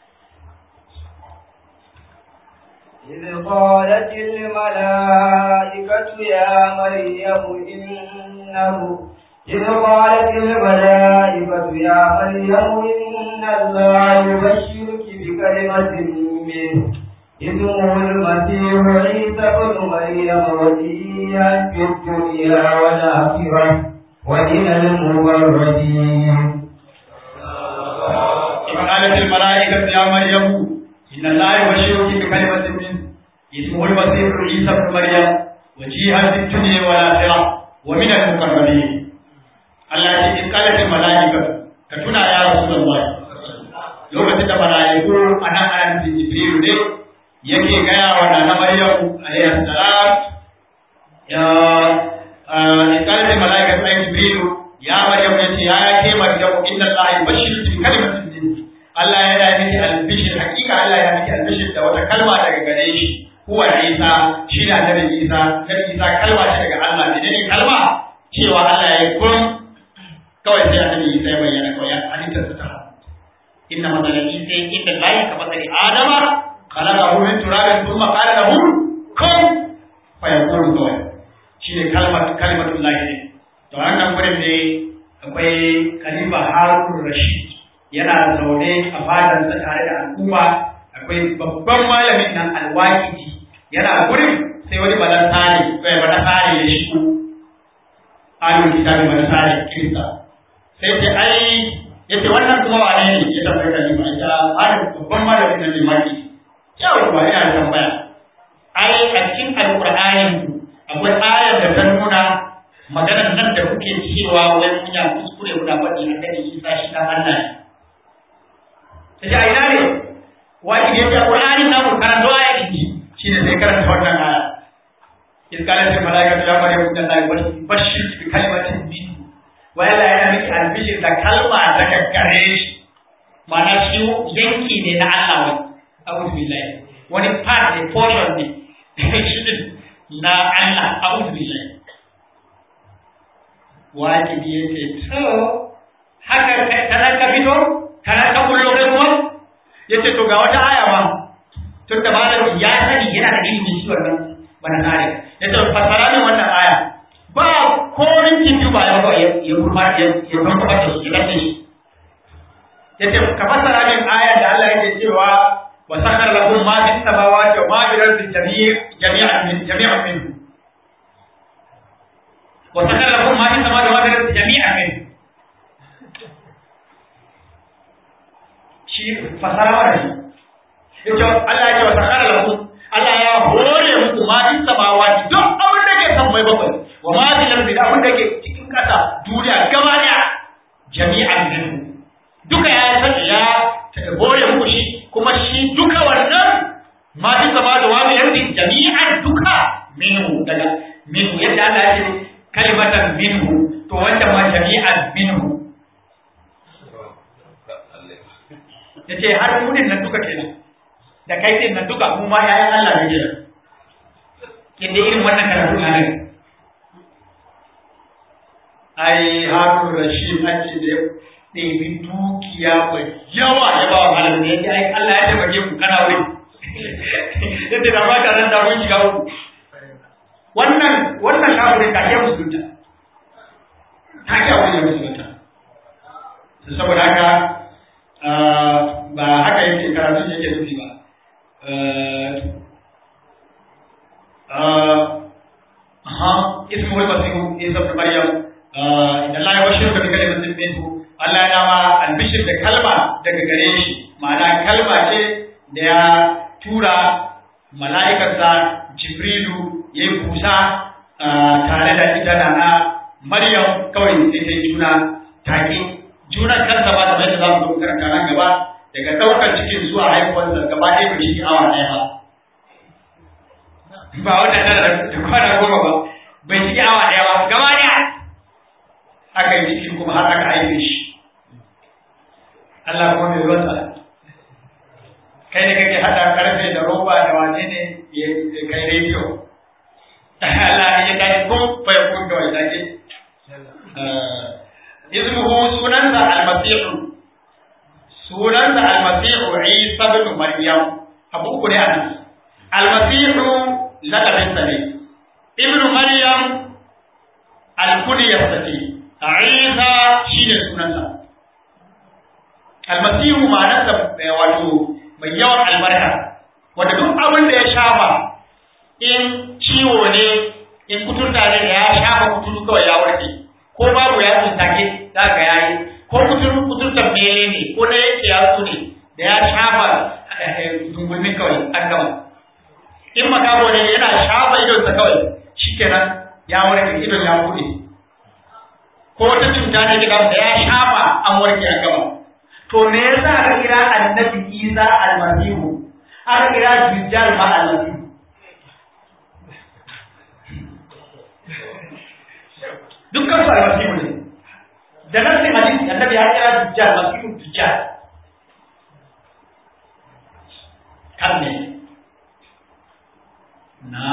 إذ قالت الملائكة يا مريم إنه إذ قالت الملائكة يا مريم إن الله يبشرك بكلمة منه اسمه المسيح عيسى بن مريم وجيها في الدنيا والآخرة ومن المبرزين إذ قالت الملائكة يا مريم إن الله يبشرك بكلمة منه اسمه المسيح عيسى بن مريم وجيها في الدنيا والآخرة ومن المقربين Allah ce in kalatin mala'ika ka tuna ya Rasulullah lokacin da mala'iku a nan ana nufin Jibrilu ne yake gaya wa Nana Maryam alayhi salam ya in kalatin mala'ika sai Jibrilu ya Maryam yace ya ke Maryam inna Allah yubashshiruki bi kalimatin minhu Allah ya yi miki albishir hakika Allah ya miki albishir da wata kalma daga gare shi huwa Isa shi da Annabi Isa Nabi Isa kalma ce daga Allah ne ne kalma cewa Allah inna masala isa inda lahi ka masali adama khalaqahu min turabin thumma qala lahu kun fayakun kawai shine kalmar kalimatul lahi ne to wannan gurin ne akwai khalifa harun rashid yana zaune a fadansa tare da al'umma akwai babban malamin nan alwaqidi yana gurin sai wani balansare sai balansare ya shigo ahlul kitabi balansare kirista sai ce ai yace wannan kuma wane ne ya tambaye ka ba ita ahlul babban malamin nan ne maki yau ba ina tambaya ai a cikin alqur'ani akwai ayar da ta nuna maganar nan da kuke cewa wai mun ya kuskure guda faɗi annabi Isa shi dan Allah ne sai a ina ne wani da yake Qur'ani na mu karanta aya inji shine sai karanta wannan aya in kana sai malaika ya bare mu dan Allah bashir bi kalimatin min wa la yana miki albishir da kalma da gaggare shi ma'ana shi yanki ne na Allah wai a'udhu billahi wani part ne portion ne shi na Allah a'udhu billahi wajibi yake to haka kana ka fito kana ka kullo kai kuma yace to ga wata aya ma tun da malami ya sani yana da ilimi shi wannan bana kare yace fasara ne wannan aya ba ko rinkin biyu ba ya ba ya ya kurma ya ya kuma ba shi da shi yace ka fasara min aya da Allah yake cewa wa sakhara lakum ma fis samawati wa ma fil ardi jami'an min jami'an min wa sakhara lakum ma fis samawati wa ma fil ardi jami'an min shi fasara wannan yace Allah ya ce wa sakara lakum Allah ya hore muku ma din samawati duk abin da ke san mai bakwai wa ma din lamdi abin da ke cikin kasa duniya gaba daya jami'an minhu duka ya san ya hore muku shi kuma shi duka wannan ma din samawati wa min lamdi jami'an duka minhu daga minhu yadda Allah ya ce kalimatan minhu to wancan ma jami'an minhu ya ce har munin nan duka kenan da kai din nan duka kuma yayan Allah ne kenan inda irin wannan karatu na nan ai Harun Rashid an ce da ɗebi dukiya mai yawa ya ba wa malamin ya ce ai Allah ya taimake ku kana wuri yadda da ba ka nan da mun shiga uku wannan wannan kafirin ka ke musulunta ta ke wani musulunta saboda haka ba haka yake karatun yake nufi ba ismu wal masihu isa ibn maryam inna allaha yubashshiruka bi kalimatin minhu Allah ya ma albishir da kalma daga gare shi ma'ana kalma ce da ya tura mala'ikarsa jibrilu ya yi kusa tare da ita na maryam kawai sai ta yi juna take junan kansa ba da yadda za mu zo karanta nan gaba daga ɗaukar cikin zuwa haihuwarsa gaba ɗaya bai shi awa ɗaya ba ba wata tara da kwana goma ba bai shi awa ɗaya ba gaba ɗaya aka yi cikin kuma har aka haife shi Allah kuma mai ruwansa kai da kake haɗa karfe da roba da wane ne ya kai rediyo Allah ne ya tashi kun fa ya kun kawai take ismuhu sunansa almasihu sunansa almasihu isa bin maryam abu uku ne anan almasihu lakabinsa ne ibnu maryam alkuniyarsa ce isa shine sunansa almasihu ma'anarsa wato mai yawan albarka wanda duk abin da ya shafa in ciwo ne in kuturta ne da ya shafa kuturu kawai ya warke ko babu ya tsintake za ka yayi ko kuturu kuturtar mele ne ko na yanke yatsu ne da ya shafa dungulmin kawai an gama in makabo ne yana shafa idonsa kawai shikenan ya warke idon ya bude ko wata cuta ne da da ya shafa an warke an gama to me yasa aka kira annabi Isa almasihu aka kira dujjal ma almasihu dukkan su almasihu ne da nasin hadisi annabi ya kira dujjal masihu dujjal kan ne na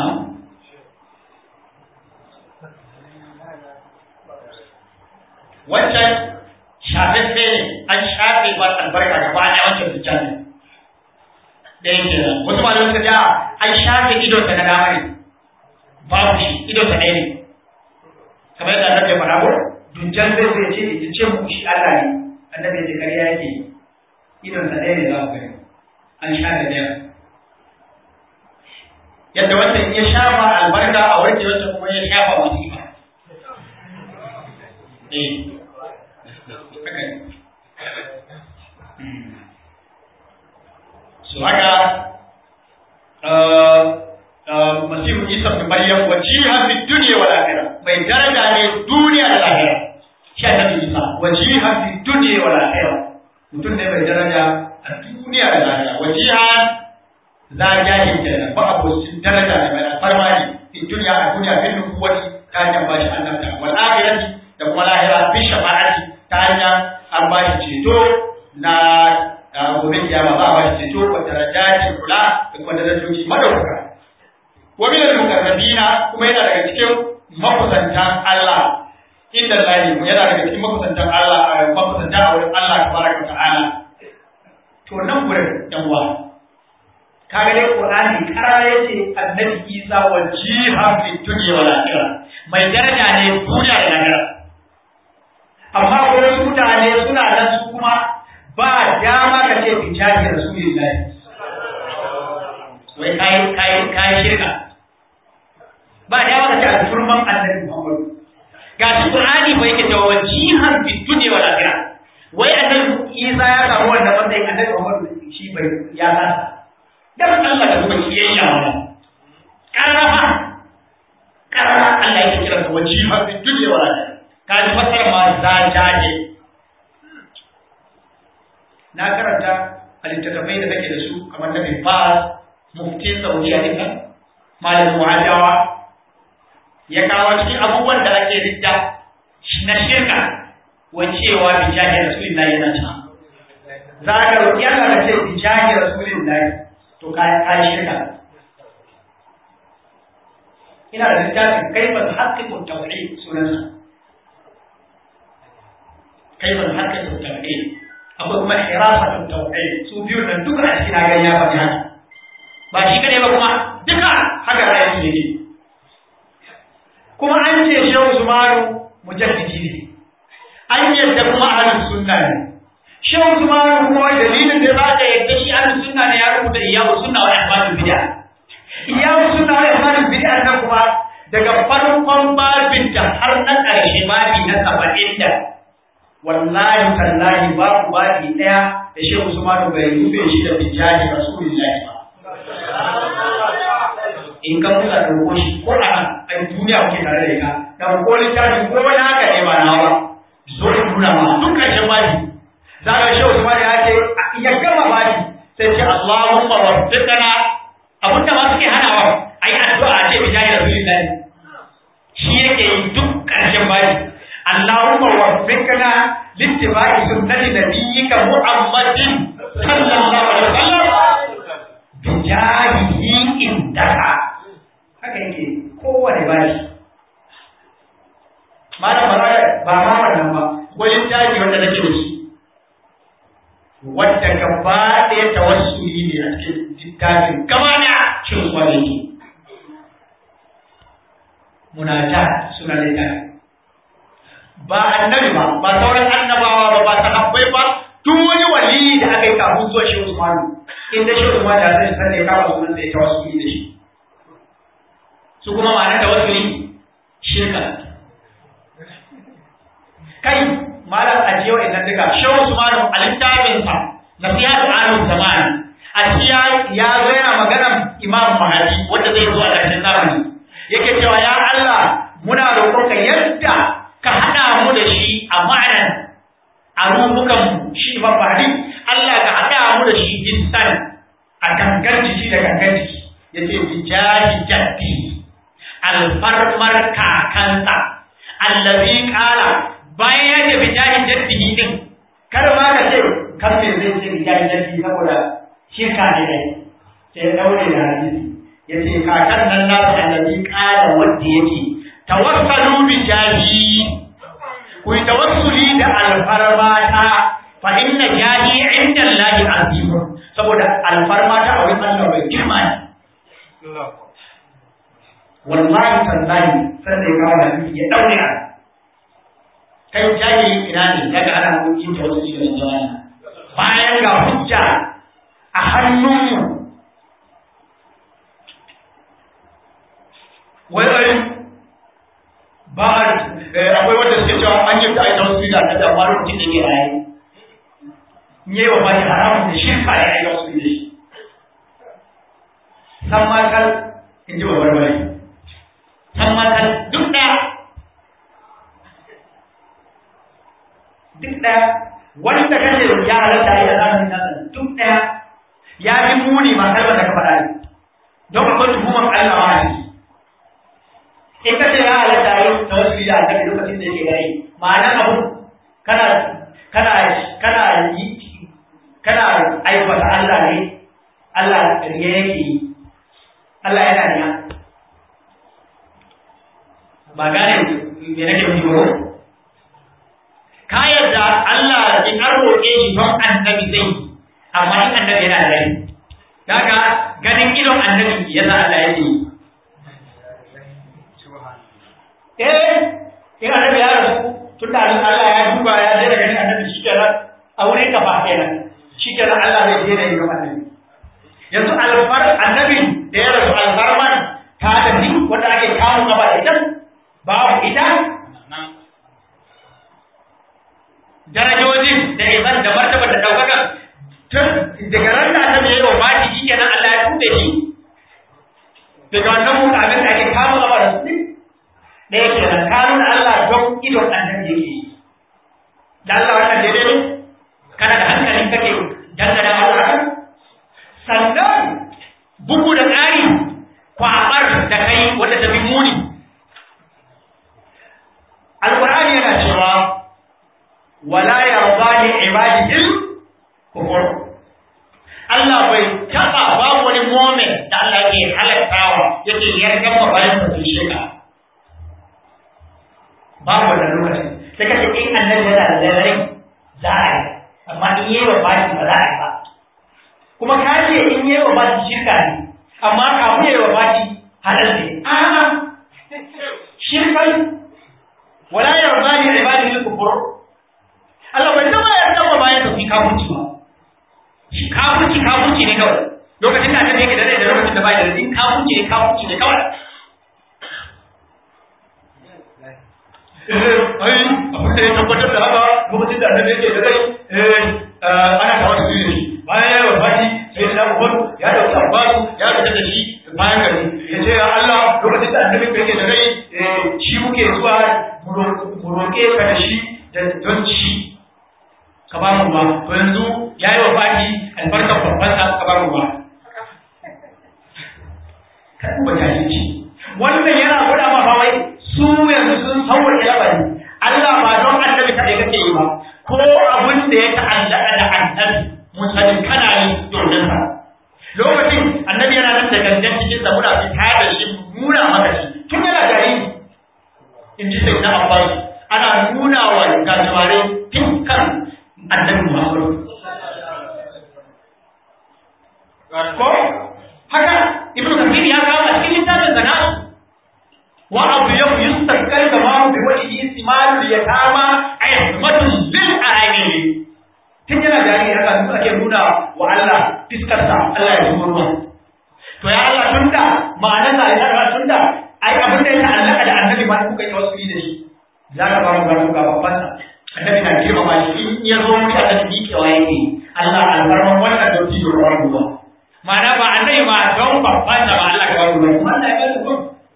wancan shafaffe ne ce an shafe ba albarka gaba ɗaya wancan dujjal ne da yake nan wasu malamai suka ce an shafe idon sa na dama ne babu shi idon sa ɗaya ne kamar yadda annabi ya faɗa ko dujjal zai zai ce ya ce mu shi Allah ne annabi ya ce ƙarya yake idon sa ɗaya ne za ku gani an shafe ɗaya yadda wannan ya shafa albarka a warke wancan kuma ya shafa wasifa eh haka ne so haka masihu isa bin maryam wa jiha fi dunya wal akhirah mai daraja ne duniya da lahira shi annabi isa wa jiha fi dunya wal akhirah mutum ne mai daraja a duniya da lahira wa jiha za jahil kenan ba abocin daraja ne mai alfarma ne fi duniya a duniya bin nubuwati ta hanyar bashi annabta wal akhirati da kuma lahira bi shafa'ati ta hanyar an bashi ceto na gobe kiyama za a bashi ceto wa darajatin kula da kuma darajoji madaukaka wa min al-muqarrabina kuma yana daga cikin makusantan Allah inda Allah yana daga cikin makusantan Allah makusanta a wurin Allah tabaraka ta'ala to nan gurin yan uwa kaga dai Qur'ani karara yace Annabi Isa wa jiha fi dunya wal akhirah mai daraja ne duniya da lahira amma wasu mutane suna nan su kuma ba dama ka ce bi jahi rasulillahi wai kai kai kai shirka ba dama ka ce alfurman Annabi Muhammad ga shi Qur'ani bai yake cewa jihan fi dunya wal akhirah wai Annabi Isa ya samu wannan matsayin Annabi Muhammad shi bai ya kasa dan Allah da kuma kiyayya wannan karama karama Allah yake kira da wajiha fi dunya wal akhirah ka ji fasar ma za jaje na karanta a littattafai da kake da su kamar na bin Baz muftin Saudiya din nan malam Muhajawa ya kawo cikin abubuwan da ake ridda na shirka wa cewa bi jahi rasulillahi yana ta za ka roƙi Allah da ce bi jahi rasulillahi to kayan shirka ina da littafin kaifan haƙƙin tauhid sunansa kaifan haƙƙin tauhid akwai kuma hirasatun tauhid su biyu nan duka a cikin hagan ya faɗi haka ba shi kadai ba kuma duka haka ra'ayi yake kuma an ce shehu Usmanu mujaddidi ne an yadda kuma ahlus sunna ne shehu Usmanu kuma dalilin da za ka yadda shi ahlus sunna ne ya rubuta iyawu sunna wa ihmadul bid'a iyawu sunna wa ihmadul bid'a nan kuma daga farkon babin da har na ƙarshe babi na saba'in da wallahi tallahi babu babi ɗaya da shehu Usmanu bai rufe shi da bijahi rasulullahi ba in ka musa ɗauko shi ko a nan a duniya kuke tare da ita ɗauko littafi ko wani haka ne ba nawa zo in nuna ma duk ƙarshen babi za ka shi Usman ya ce ya gama babi sai ce Allahumma waffiqna abin da ma suke hanawa ayi addu'a a ce bijahi rasulillahi shi yake yi duk ƙarshen babi Allahumma waffiqna littiba'i sunnati nabiyyika Muhammadin sallallahu alaihi wasallam bijahihi indaka haka yake kowane bashi malam ba ba ma wannan ba gwajin daji wanda nake da shi wadda gaba ɗaya tawassuli ne a cikin littafin gaba da cin kwanaki munajat suna littafi ba annabi ba ba sauran annabawa ba ba sahabbai ba duk wani wali da aka yi kafin zuwa shi Usmanu inda shi Usman da zai sani ya kama sunan sai tawassuli da shi su kuma ma'anar tawassuli shirka kai malam ajiyo idan duka shehu Usman a littafinsa nasihatu ahlul zaman a ciya ya zo yana maganar Imam Mahdi wanda zai zo a ƙarshen zamani yake cewa ya Allah muna roƙonka yadda ka haɗa mu da shi a ma'anar a rubukan shi Imam Mahdi Allah ka haɗa mu da shi jinsan a gangan jiki da gangan jiki yace bijahi jaddi alfarmar kakansa allazi qala bayan ya ce bijahi jaddihi din kar ma ka ce kan me zai ce bijahi jaddihi saboda shirka ne dai sai ya daure da hadisi yace kakan nan nasu allazi qala wanda yake tawassalu bijahi ku yi tawassuli da alfarmata saboda alfarma ta a wurin Allah bai girma ne wallahi tallahi sai da ya kawo hadisi ya daure a kai jahili ina ne daga ana yin tawassuli da jama'a bayan ga hujja a hannunmu wai wai ba akwai wanda suke cewa an yi ta aita wasu da ta da faru mutum da ke raye ne wa bani haramun da shirka ya aita wasu da shi san makal in ji babbar bari san makal duk ɗaya duk ɗaya wanda kace ya halatta ya zamanin nasa duk ɗaya ya fi muni ma kalmar da ka faɗa ne don akwai tuhumar Allah ma a ciki in ka ce ya halatta yau ta wasu da annabi lokacin da yake gari ma'ana abu kana kana kana yi kana aibata Allah ne Allah riya yake yi Allah yana niya ba gane me nake nufi ba ka yarda Allah in an roƙe shi don annabi zai amma in annabi yana da rai kaga ganin idon annabi yasa Allah yake yi eh in annabi ya rasu tunda Allah ya duba ya daina ganin annabi shi kenan a wurin ka ba kenan shi kenan Allah zai daina yin annabi yanzu alfar annabi da ya rasu alfarman ta tafi wanda ake kawo gaba da ita babu ita darajojin da izan da martaba da daukaka tun daga ran da annabi ya yi wa baki shi kenan Allah ya tuɓe shi daga wannan mukamin da ake kawo gaba da su da yake da kanun Allah don idon annabi yake yi da Allah wannan daidai ne kana da hankalin kake dangana Allah haka sannan bugu da ƙari kwabar da kai wanda ta bi muni alqur'ani yana cewa wala yarda li ibadihi kufur Allah bai taba babu wani moment da Allah yake halattawa yake yarda ma bayan su sheka babu wannan lokacin sai kace in annabi yana da rai za a yi amma in yi wa baki ba za a yi ba kuma ka ce in yi wa baki shirka ne amma kafin yi wa baki halal ne a'a shirkan wala yarda li ibadihi al-kufur Allah bai taba yarda ba bayan su kafirci ba shi kafirci kafirci ne kawai lokacin da annabi yake da rai da lokacin da bai da rai kafirci ne kafirci ne kawai ai abin da ya tabbatar da haka lokacin da annabi yake da rai ana tawa da shi bayan ya wafati sai da Umar ya dauki Abbas ya fita da shi bayan gari ya ce ya Allah lokacin da annabi yake da rai shi muke zuwa mu roƙe ka da shi da don ci ka ba mu ba to yanzu ya yi wafati albarkar babban sa ka ba mu ba kan ba jahilci wannan yana gwada ma ba wai su yanzu sun sauwa labari Allah ba don annabi kaɗai kake yi ba ko abin da ya ta'allaka da annabi mun sani kana yi domin sa lokacin annabi yana nan da gangan cikin sa muna fita da shi nuna maka shi tun yana jariri in ji sai na abbas ana nuna wa gajimare tun kan annabi muhammadu ko haka ibnu kathir ya kawo a cikin littafin zana'a wa abu yau yustakkar da ma bi wani isimalu ya kama ayyukan lil aini tun yana jari haka duk ake nuna wa Allah fiskarsa Allah ya zuwa ruwa to ya Allah tunda ma'anar sa ya Allah tunda ai abin da ya ta'allaka da annabi ma kuka yi wasu da shi za ka ba mu ga ga babban sa annabi na girma ma shi in ya zo mutu a cikin kewa yake Allah alfarman wannan dauki da ruwan ruwa ma'ana ba annabi ma don babban sa ba Allah ka ba ruwa kuma Allah ya ba ruwa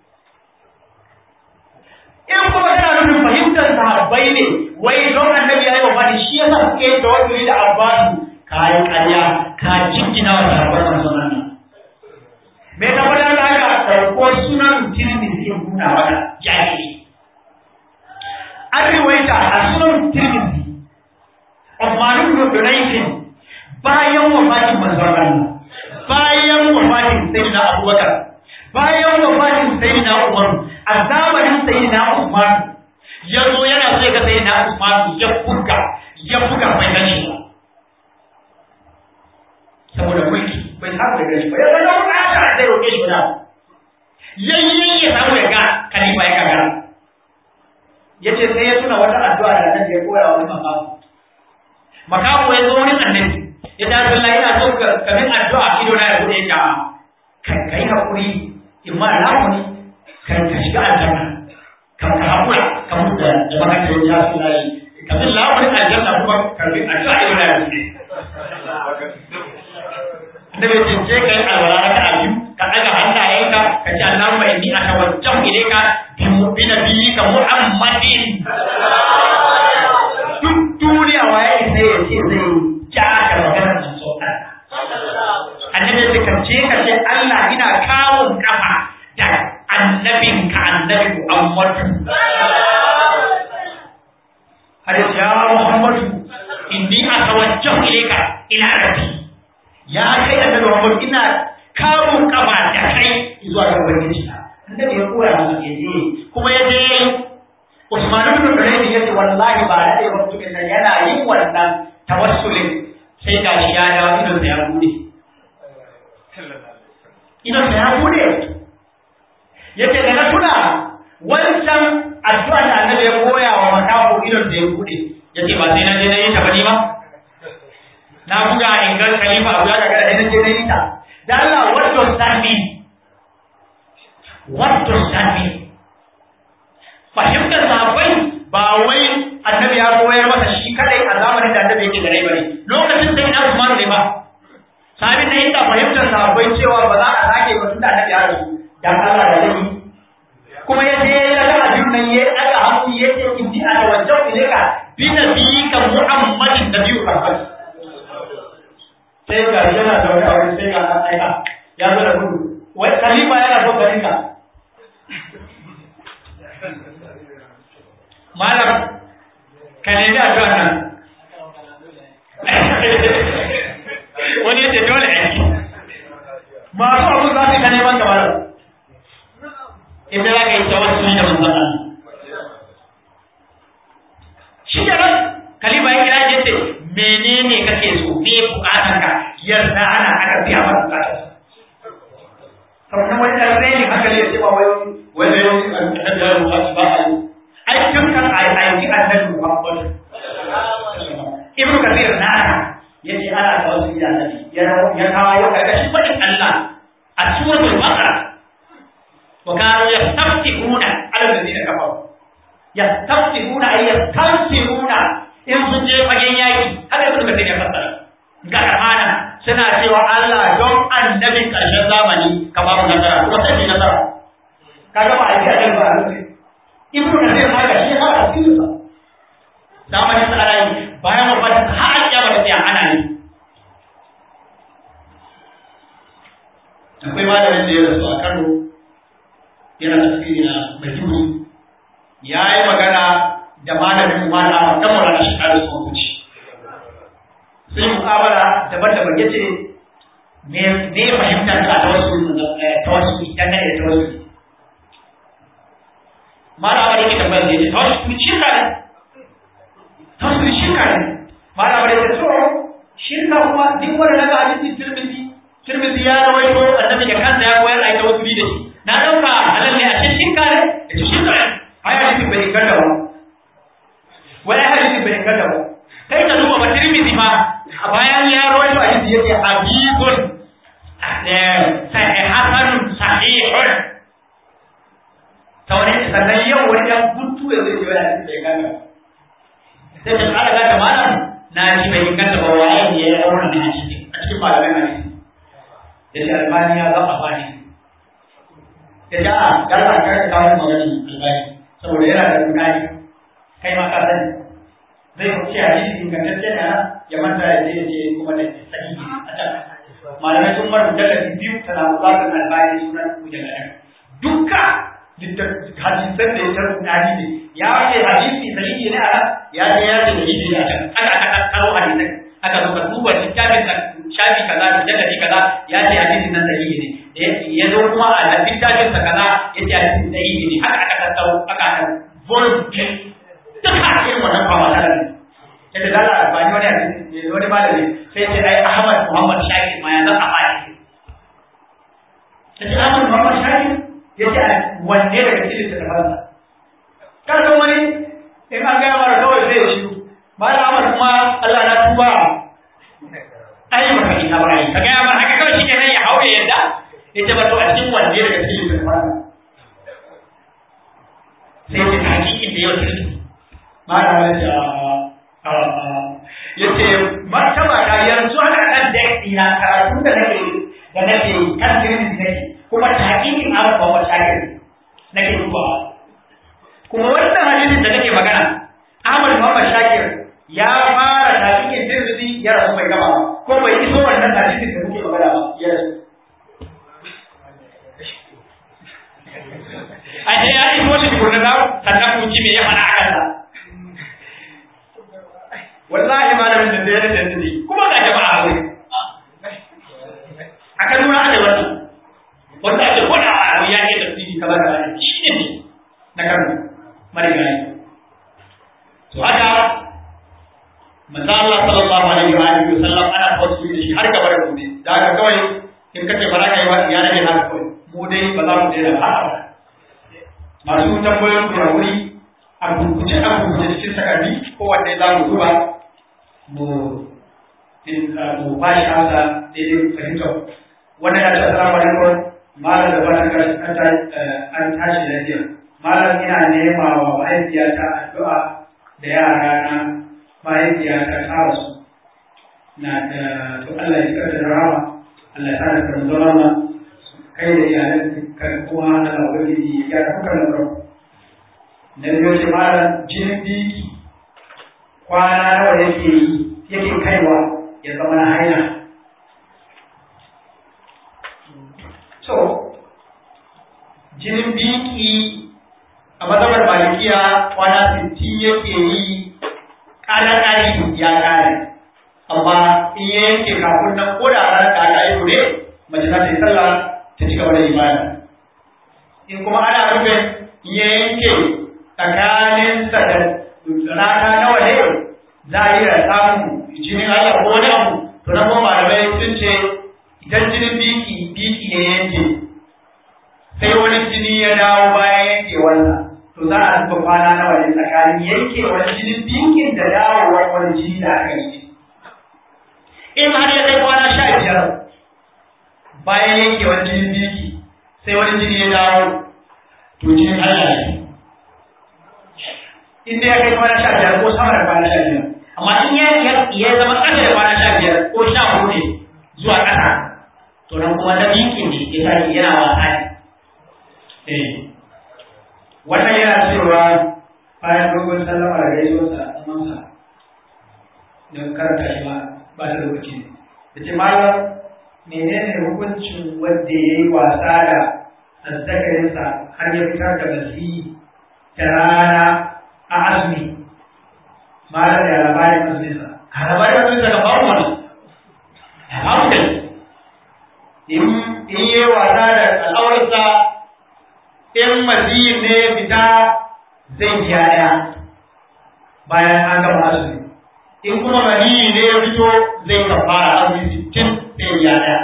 in kuma kana nufin fahimtar sahabbai ne wai don annabi ya yi wa fadi shi yasa suke yin tawakkuli da abbasu ka yi ƙarya ka jingina wa sahabban manzon Allah me ta fada da haka ɗauko sunan tirmidhi ya nuna mana jahili an riwaita a sunan tirmidhi Uthman ibn Hunayf bayan wafatin manzon Allah bayan wafatin sayyidina Abubakar bayan wafatin sayyidina Umar a zamanin sayyidina Usman ya zo yana so ya ga sayyidina Usman ya buga ya buga bai gani ba saboda gare shi ba ya zama bukata zai roƙe shi ba yayyen ya samu ya ga kalifa ya gagara ya ce sai ya tuna wata addu'a da annabi ya koya wani makamu makamu ya zo wani annabi ya ta sallah ina so ka kamin addu'a ido na ya bude ya ka yi hakuri in ma lamuni ka ka shiga aljanna ka ka hakura ka mutu da da baka da ya sallah kamin lamunin aljanna kuma karbi addu'a ido na ya bude annabi ya ce kai alwala raka a biyu ka daga hannayenka ka ce Allahumma inni atawajjahu ilayka bi nabiyyika Muhammadin duk duniya waye sai ya ce zai ja ka magana da so annabi ya ce ka ce ka ce Allah ina kawun kafa da annabinka annabi Muhammad har ya Muhammadu inni atawajjahu ilayka ila rabbi ya kai da Muhammad ina kamun kafa da kai zuwa ga ubangiji annabi ya koya masa ya je kuma ya je Usman ibn Hurairah yace wallahi ba da dai mutumin nan yana yin wannan tawassulin sai ga shi ya dawo idon sa ya bude idon sa ya bude yace da na tuna wancan addu'a da annabi ya koya wa makafu idon sa ya bude yace ba sai na je na yi ta bani ba na buga in ga khalifa abu ya daga da na je na yi ta da Allah what does that mean what does that mean fahimtar sahabbai ba wai annabi ya koyar masa shi kadai a zamanin da annabi yake gare bane lokacin sai na Usman ne ba sabin da inda fahimtar sahabbai cewa ba za a sake ba tunda annabi ya rasu dan Allah da zai kuma ya je ya ga abin nan ya daga hannu ya ce inni atawajjahu ilayka bi nabiyyika Muhammadin nabiyyu rahmat sai ga yana da wani aure sai ga an aika ya zo da gudu wai khalifa yana so garin ka malam ka nemi addu'a nan wani yace dole aiki masu abu za su ka neman ka malam inda za ka yi tawassuli da manzon Allah shi da nan kalima ya kira yace menene kake so me bukatan ka yarda ana aka biya maka bukatan kamar wani ɗan reni haka ne ya ce ba wai wai da yau annabi ya rubuta ba a yi ai tun kan ai ai ji annabi Muhammad Ibn Kathir na yace ana tawassuli da annabi ya ya kawo ya karkashin fadin Allah a suratul Baqara wa kanu yastaftihuna ala alladhina kafaru yastaftihuna ay yastansiruna in sun je fagen yaki haka Ibn Kathir ya fassara ga amana suna cewa Allah don annabin karshen zamani ka ba mu nasara kuma sai nasara kaga ba a ji a ba ibnu kasir haka shi ya fara cikin sa zamanin sa ana yi bayan wafatin sa har ya bata tsaya ana yi akwai malamin da ya rasu a Kano yana tafsiri na Maiduguri ya yi magana da malamin malama kan mura shi a rasu wuce sai mu'amala daban-daban yace me me fahimtar ka ta wasu ta wasu dan da ta wasu malama yake tambayar da yake tawassuli shirka ne tawassuli shirka ne malama yake to shirka kuma duk wanda daga hadisi tirmidhi tirmidhi ya rawaito annabi da kansa ya koyar a tawassuli da shi na dauka halal ne a cikin shirka ne yace shirka ne ai hadisi bai inganta ba wai hadisi bai inganta ba kai ka duba ba tirmidhi ma a bayan ya rawaito hadisi yake hadithun sahih hasanun sahihun ta wani sannan yau wani ɗan guntu ya zai wani hadisi bai ganga sai ta ƙara gata malam na ji bai inganta ba waye ne ya yi wannan hadisi a cikin malamin hadisi ya ce albani ya zama bani ya ce a galla ka ka kawo maganin albani saboda yana da rudani kai ma ka sani zai ce hadisi ingantacce ne ya manta ya je je kuma da sahihi a can malamai sun mara mujalladi biyu tana buƙatar albani sunan mujalladi dukka hadisan da ya tarbuta ne ya ce hadisi sahihi ne a ya ce ya ce sahihi ne a can aka aka karo hadisan aka zo ka duba littafin ka shafi kaza mujalladi kaza ya ce hadisin nan sahihi ne ya zo kuma a littafin sa kaza ya ce hadisin sahihi ne haka aka tattaro aka aka volume duka irin wannan fama da ne sai da Allah ba ni wani hadisi wani malami sai ce ai Ahmad Muhammad Shakir ma ya zan a hadisi ya ce wanne daga cikin littattafansa kan san wani in an gaya mara kawai sai ya shiru ba da amur kuma Allah na tuba ai ba kai na bai ka gaya mara haka kawai shike nan ya haure yadda ya ce ba to a cikin wanne daga cikin littattafansa sai ya ce hakikin da yau cikin ma da wani ce ya ce martaba ta yanzu haka ɗan da ina karatu da nake da nake kan jirin da nake kuma ta hakikin abu ba wata shakir nake dubawa kuma wannan hadisin da nake magana Ahmad Muhammad Shakir ya fara hakikin tirmidhi ya rasu bai gaba ko bai iso wannan hadisin da muke magana ba ya rasu a ce ya iso shi tukunna da sannan kun ji me ya faɗa a kansa wallahi malamin da ya rasa ne kuma ga jama'a a wuri a kan nuna ana wannan wanda ake kwada a abu ya ke tafsiri kamar da shi ne na kano marigayi to haka manzo Allah sallallahu alaihi wa alihi wa sallam ana tawassuli da shi har gaba da gobe da haka kawai in kace ba za ka yi wa ya rage haka kawai mu dai ba za mu daina ba masu tambayoyin ku wuri a gurguje a gurguje cikin takardi kowanne za mu zuba mu mu ba shi amsa daidai fahimtar wannan ya ce assalamu alaikum malam da fatan an tashi lafiya malam ina nema wa mahaifiyata addu'a da yara na mahaifiyata ta rasu na da to Allah ya karta da rama Allah ya sada kan zama kai da iyalan kan kuma Allah ubangiji ya gyara kuka lamarin na biyo ce malam jinin biki kwana nawa yake yi yake kaiwa ya zama na haila so jinin biki a mazhabar malikiya kwana sittin yake yi ƙari ya ƙare amma in ya yanke kafin nan ko da ranar da aka yi ne mace za ta yi sallah ta ci gaba da ibada in kuma ana rufe in ya yanke tsakaninsa da rana nawa ne za a yi da samun jinin Allah ko wani abu to na kuma malamai sun ce idan jinin biki biki ne yanke sai wani jini ya dawo bayan yanke wannan to za a zuba kwana nawa ne tsakanin yanke wani jinin bikin da dawowar wani jini da aka yi in har ya kai kwana sha biyar bayan yanke wani jinin biki sai wani jini ya dawo to jinin Allah ne in dai ya kai kwana sha biyar ko sama da kwana sha biyar amma in ya ya zama ƙasa da kwana sha biyar ko sha hudu ne zuwa ƙasa to nan kuma na bikin ne ya tashi yana wasa ne wannan yana cewa bayan dogon sallama da gaisuwarsa a tsamansa don karanta shi ma ba da lokaci ne da ce malam menene hukuncin wanda ya yi wasa da azzakarinsa har ya fitar da basi ta rana a azumi malam da labarin azuminsa a labarin azuminsa ga babu wani babu kai in yi wasa da al'aurarsa in maziyin ne ya fita zai biya ɗaya bayan an gama azumi in kuma maniyi ne ya fito zai kafara azumi sittin sai biya ɗaya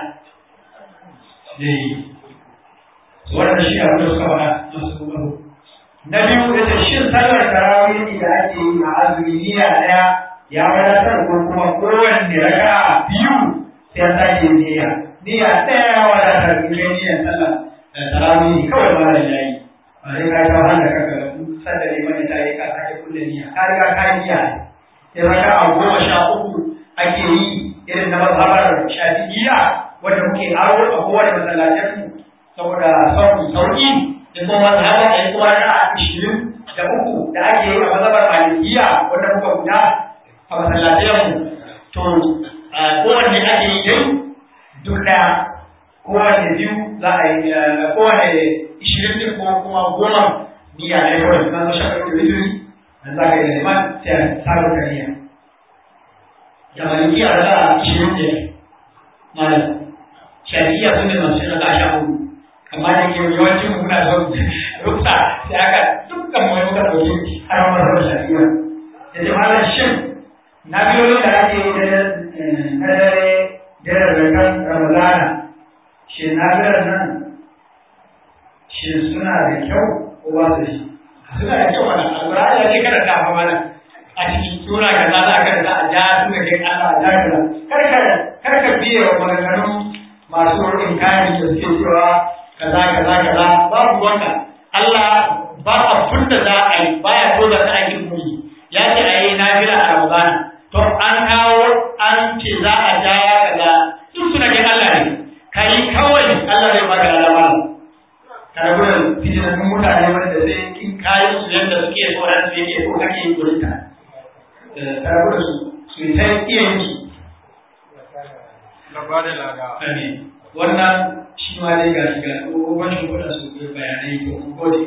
wannan shi abin da suka faɗa masu kokaro na biyu da ta shin sallar tarawih da ake yi a azumi niyya ɗaya ya wadatar ko kuma kowanne raka biyu sai an sake niyya niyya ɗaya ya wadatar in kai niyyar sallar tarawih kawai ba da yayi ba sai ka ta wanda kaka sanda ne mai ta yi ka sake kulle niyya ka riga ka yi niyya sai raka a goma sha uku ake yi irin na mazhabar shafi'iyya wanda muke aro a kowane masallacin mu saboda sauki sauki da kuma mazhaba da kuma raka ishirin da uku da ake yi a mazhabar malikiyya wanda muka guda a masallacin mu to kowanne ake yi dai duk ɗaya kowane biyu za a yi kowane ishirin din ko kuma goma niyya ne kawai na zo shakar da witiri na za ka yi da liman sai a sabo ka niyya da maliki a rasa ishirin ne malam shafiya sun ne masu rasa sha hudu amma da ke yawancin mu muna son ruksa sai aka dukkan mai muka ɗauki har ma rasa shafiya da ce malam shin na biyoyin da ake yi na dare dare da kan ramadana shin nafilar nan shin biye wa maganganun masu inkari da suke cewa kaza kaza kaza babu wanka Allah ba abun da za a yi baya so da ta aikin muni ya ce a yi nafila a Ramadan to an kawo an ce za a ja kaza duk suna ga Allah ne kai kawai Allah zai baka lalama ka rabu da fitinattun mutane wanda sai kin kayan su yadda suke so ran su yake so kake yin gurinta ka rabu da su su yi ta iya yin su Amin. Wannan shi ma dai ga shiga ƙoƙon shi kuɗa su ke bayanai ko kun gode.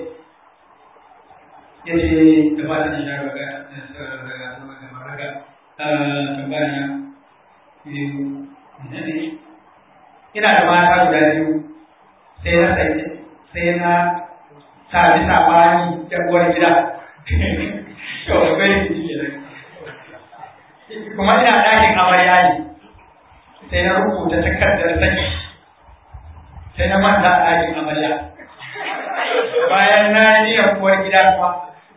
Ya ce da ba ta shi daga daga maraga tambaya biyu ne ne. Ina da mata guda biyu sai na sai sai na sa bisa bani da uwar gida. Yau da bai Kuma ina ɗakin amarya ne. sai na rubuta takardar saki sai na manta a ɗakin amarya bayan na yi kuwar gida kuma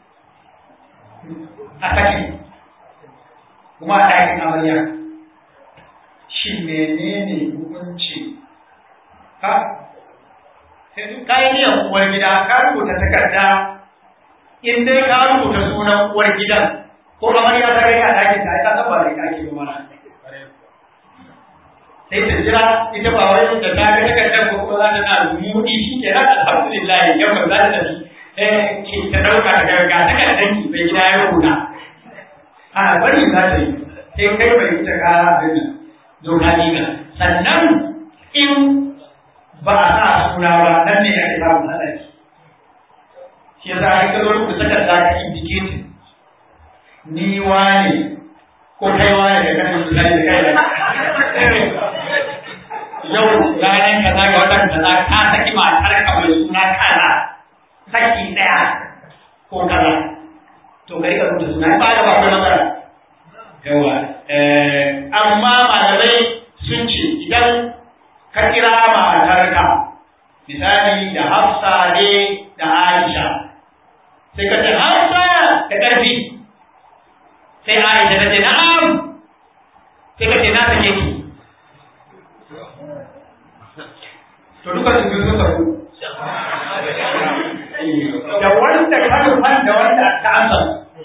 a saki kuma a ɗakin amarya shi menene hukunci ka ka yi niyan uwar gida ka rubuta takarda in dai ka rubuta sunan uwar gidan ko amarya ta kai a ɗakin ta ta san ba da ake ba mana sai ta jira ita ba wai da ta ga takardar ko kuma za ta na mudi shi ke nan alhamdulillah yau ba za ta tafi eh ki ta dauka ta ga takardar ki bai gida ya rubuta a bari za ta yi sai kai bai ita kara abin nan zo ka diga sannan in ba a sa suna ba nan ne ake samun hatsari shi yasa ai ka zo rubuta takarda ka indicate ni wane ko kai wane da kan misali da kai da yau ranar kaza ga watan kaza ka saki matar ka mai suna kaza saki daya ko kaza to ka rika rubuta suna ba da ba kai matsala yawa amma malamai sun ce idan ka kira matarka misali da Hafsa ne da Aisha sai ka ce Hafsa da ƙarfi sai Aisha ta ce na'am sai ka ce na sake ki to duka su biyu suka ku da wanda ka rufan da wanda ka amsa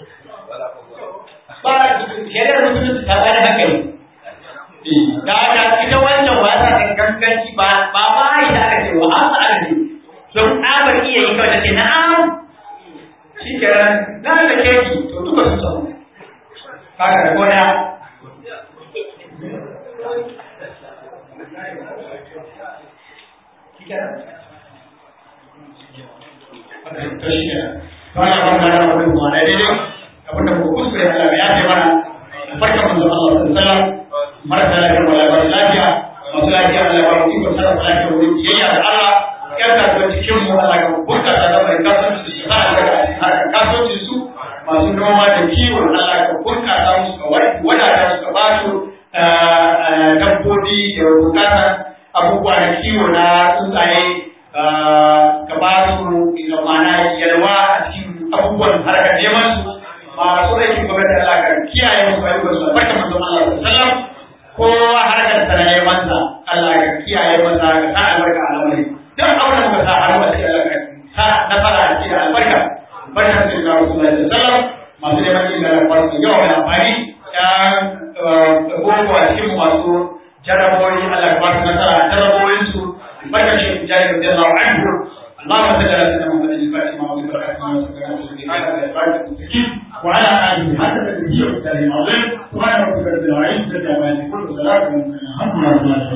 ba shari'ar musulunci ta bada hankali da da ita wancan ba ta da ganganci ba ba ma ita aka ce wa amsa aka ce don tsabar iya yi kawai ta ce na'am shi kenan na da keki to duka su samu kaga da gona to shi ne bayan wannan da wani mu da daidai abinda ku kuskure Allah ya ce mana farka manzo Allah sallallahu alaihi wasallam marasa lafiya wala ba lafiya masu lafiya Allah ba mu iko sarrafa lafiya wurin biyayya da Allah yar kasuwa cikin mu Allah ga bunkasa da mai kasuwanci su sa daga harkar kasuwanci su masu noma da kiwo Allah ga bunkasa musu ka wadata su ka ba su dabbobi da bukatar abubuwa na kiwo na tsuntsaye ka ba su da mana yalwa a cikin abubuwan harkar neman su masu aikin gwamnati Allah ka kiyaye musu ayyukan su barka manzon Allah sallallahu alaihi kowa harkar sa na neman sa Allah ka kiyaye masa ka sa albarka a lamari duk abin da muka sa har ba sai Allah ka sa nasara a cikin albarka barka da Rasulullahi sallallahu alaihi wasallam masu neman yin da farko yau mai amfani ya boko a cikin masu jaraboyi Allah ka ba su nasara a jaraboyinsu barka shi jari da Allah anhu اللهم صل على سيدنا محمد الفاتح ما أغلق وعلى آله حتى النبي والسلام العظيم سبحان ربك رب العزة عما يصفون وسلام على المرسلين الحمد لله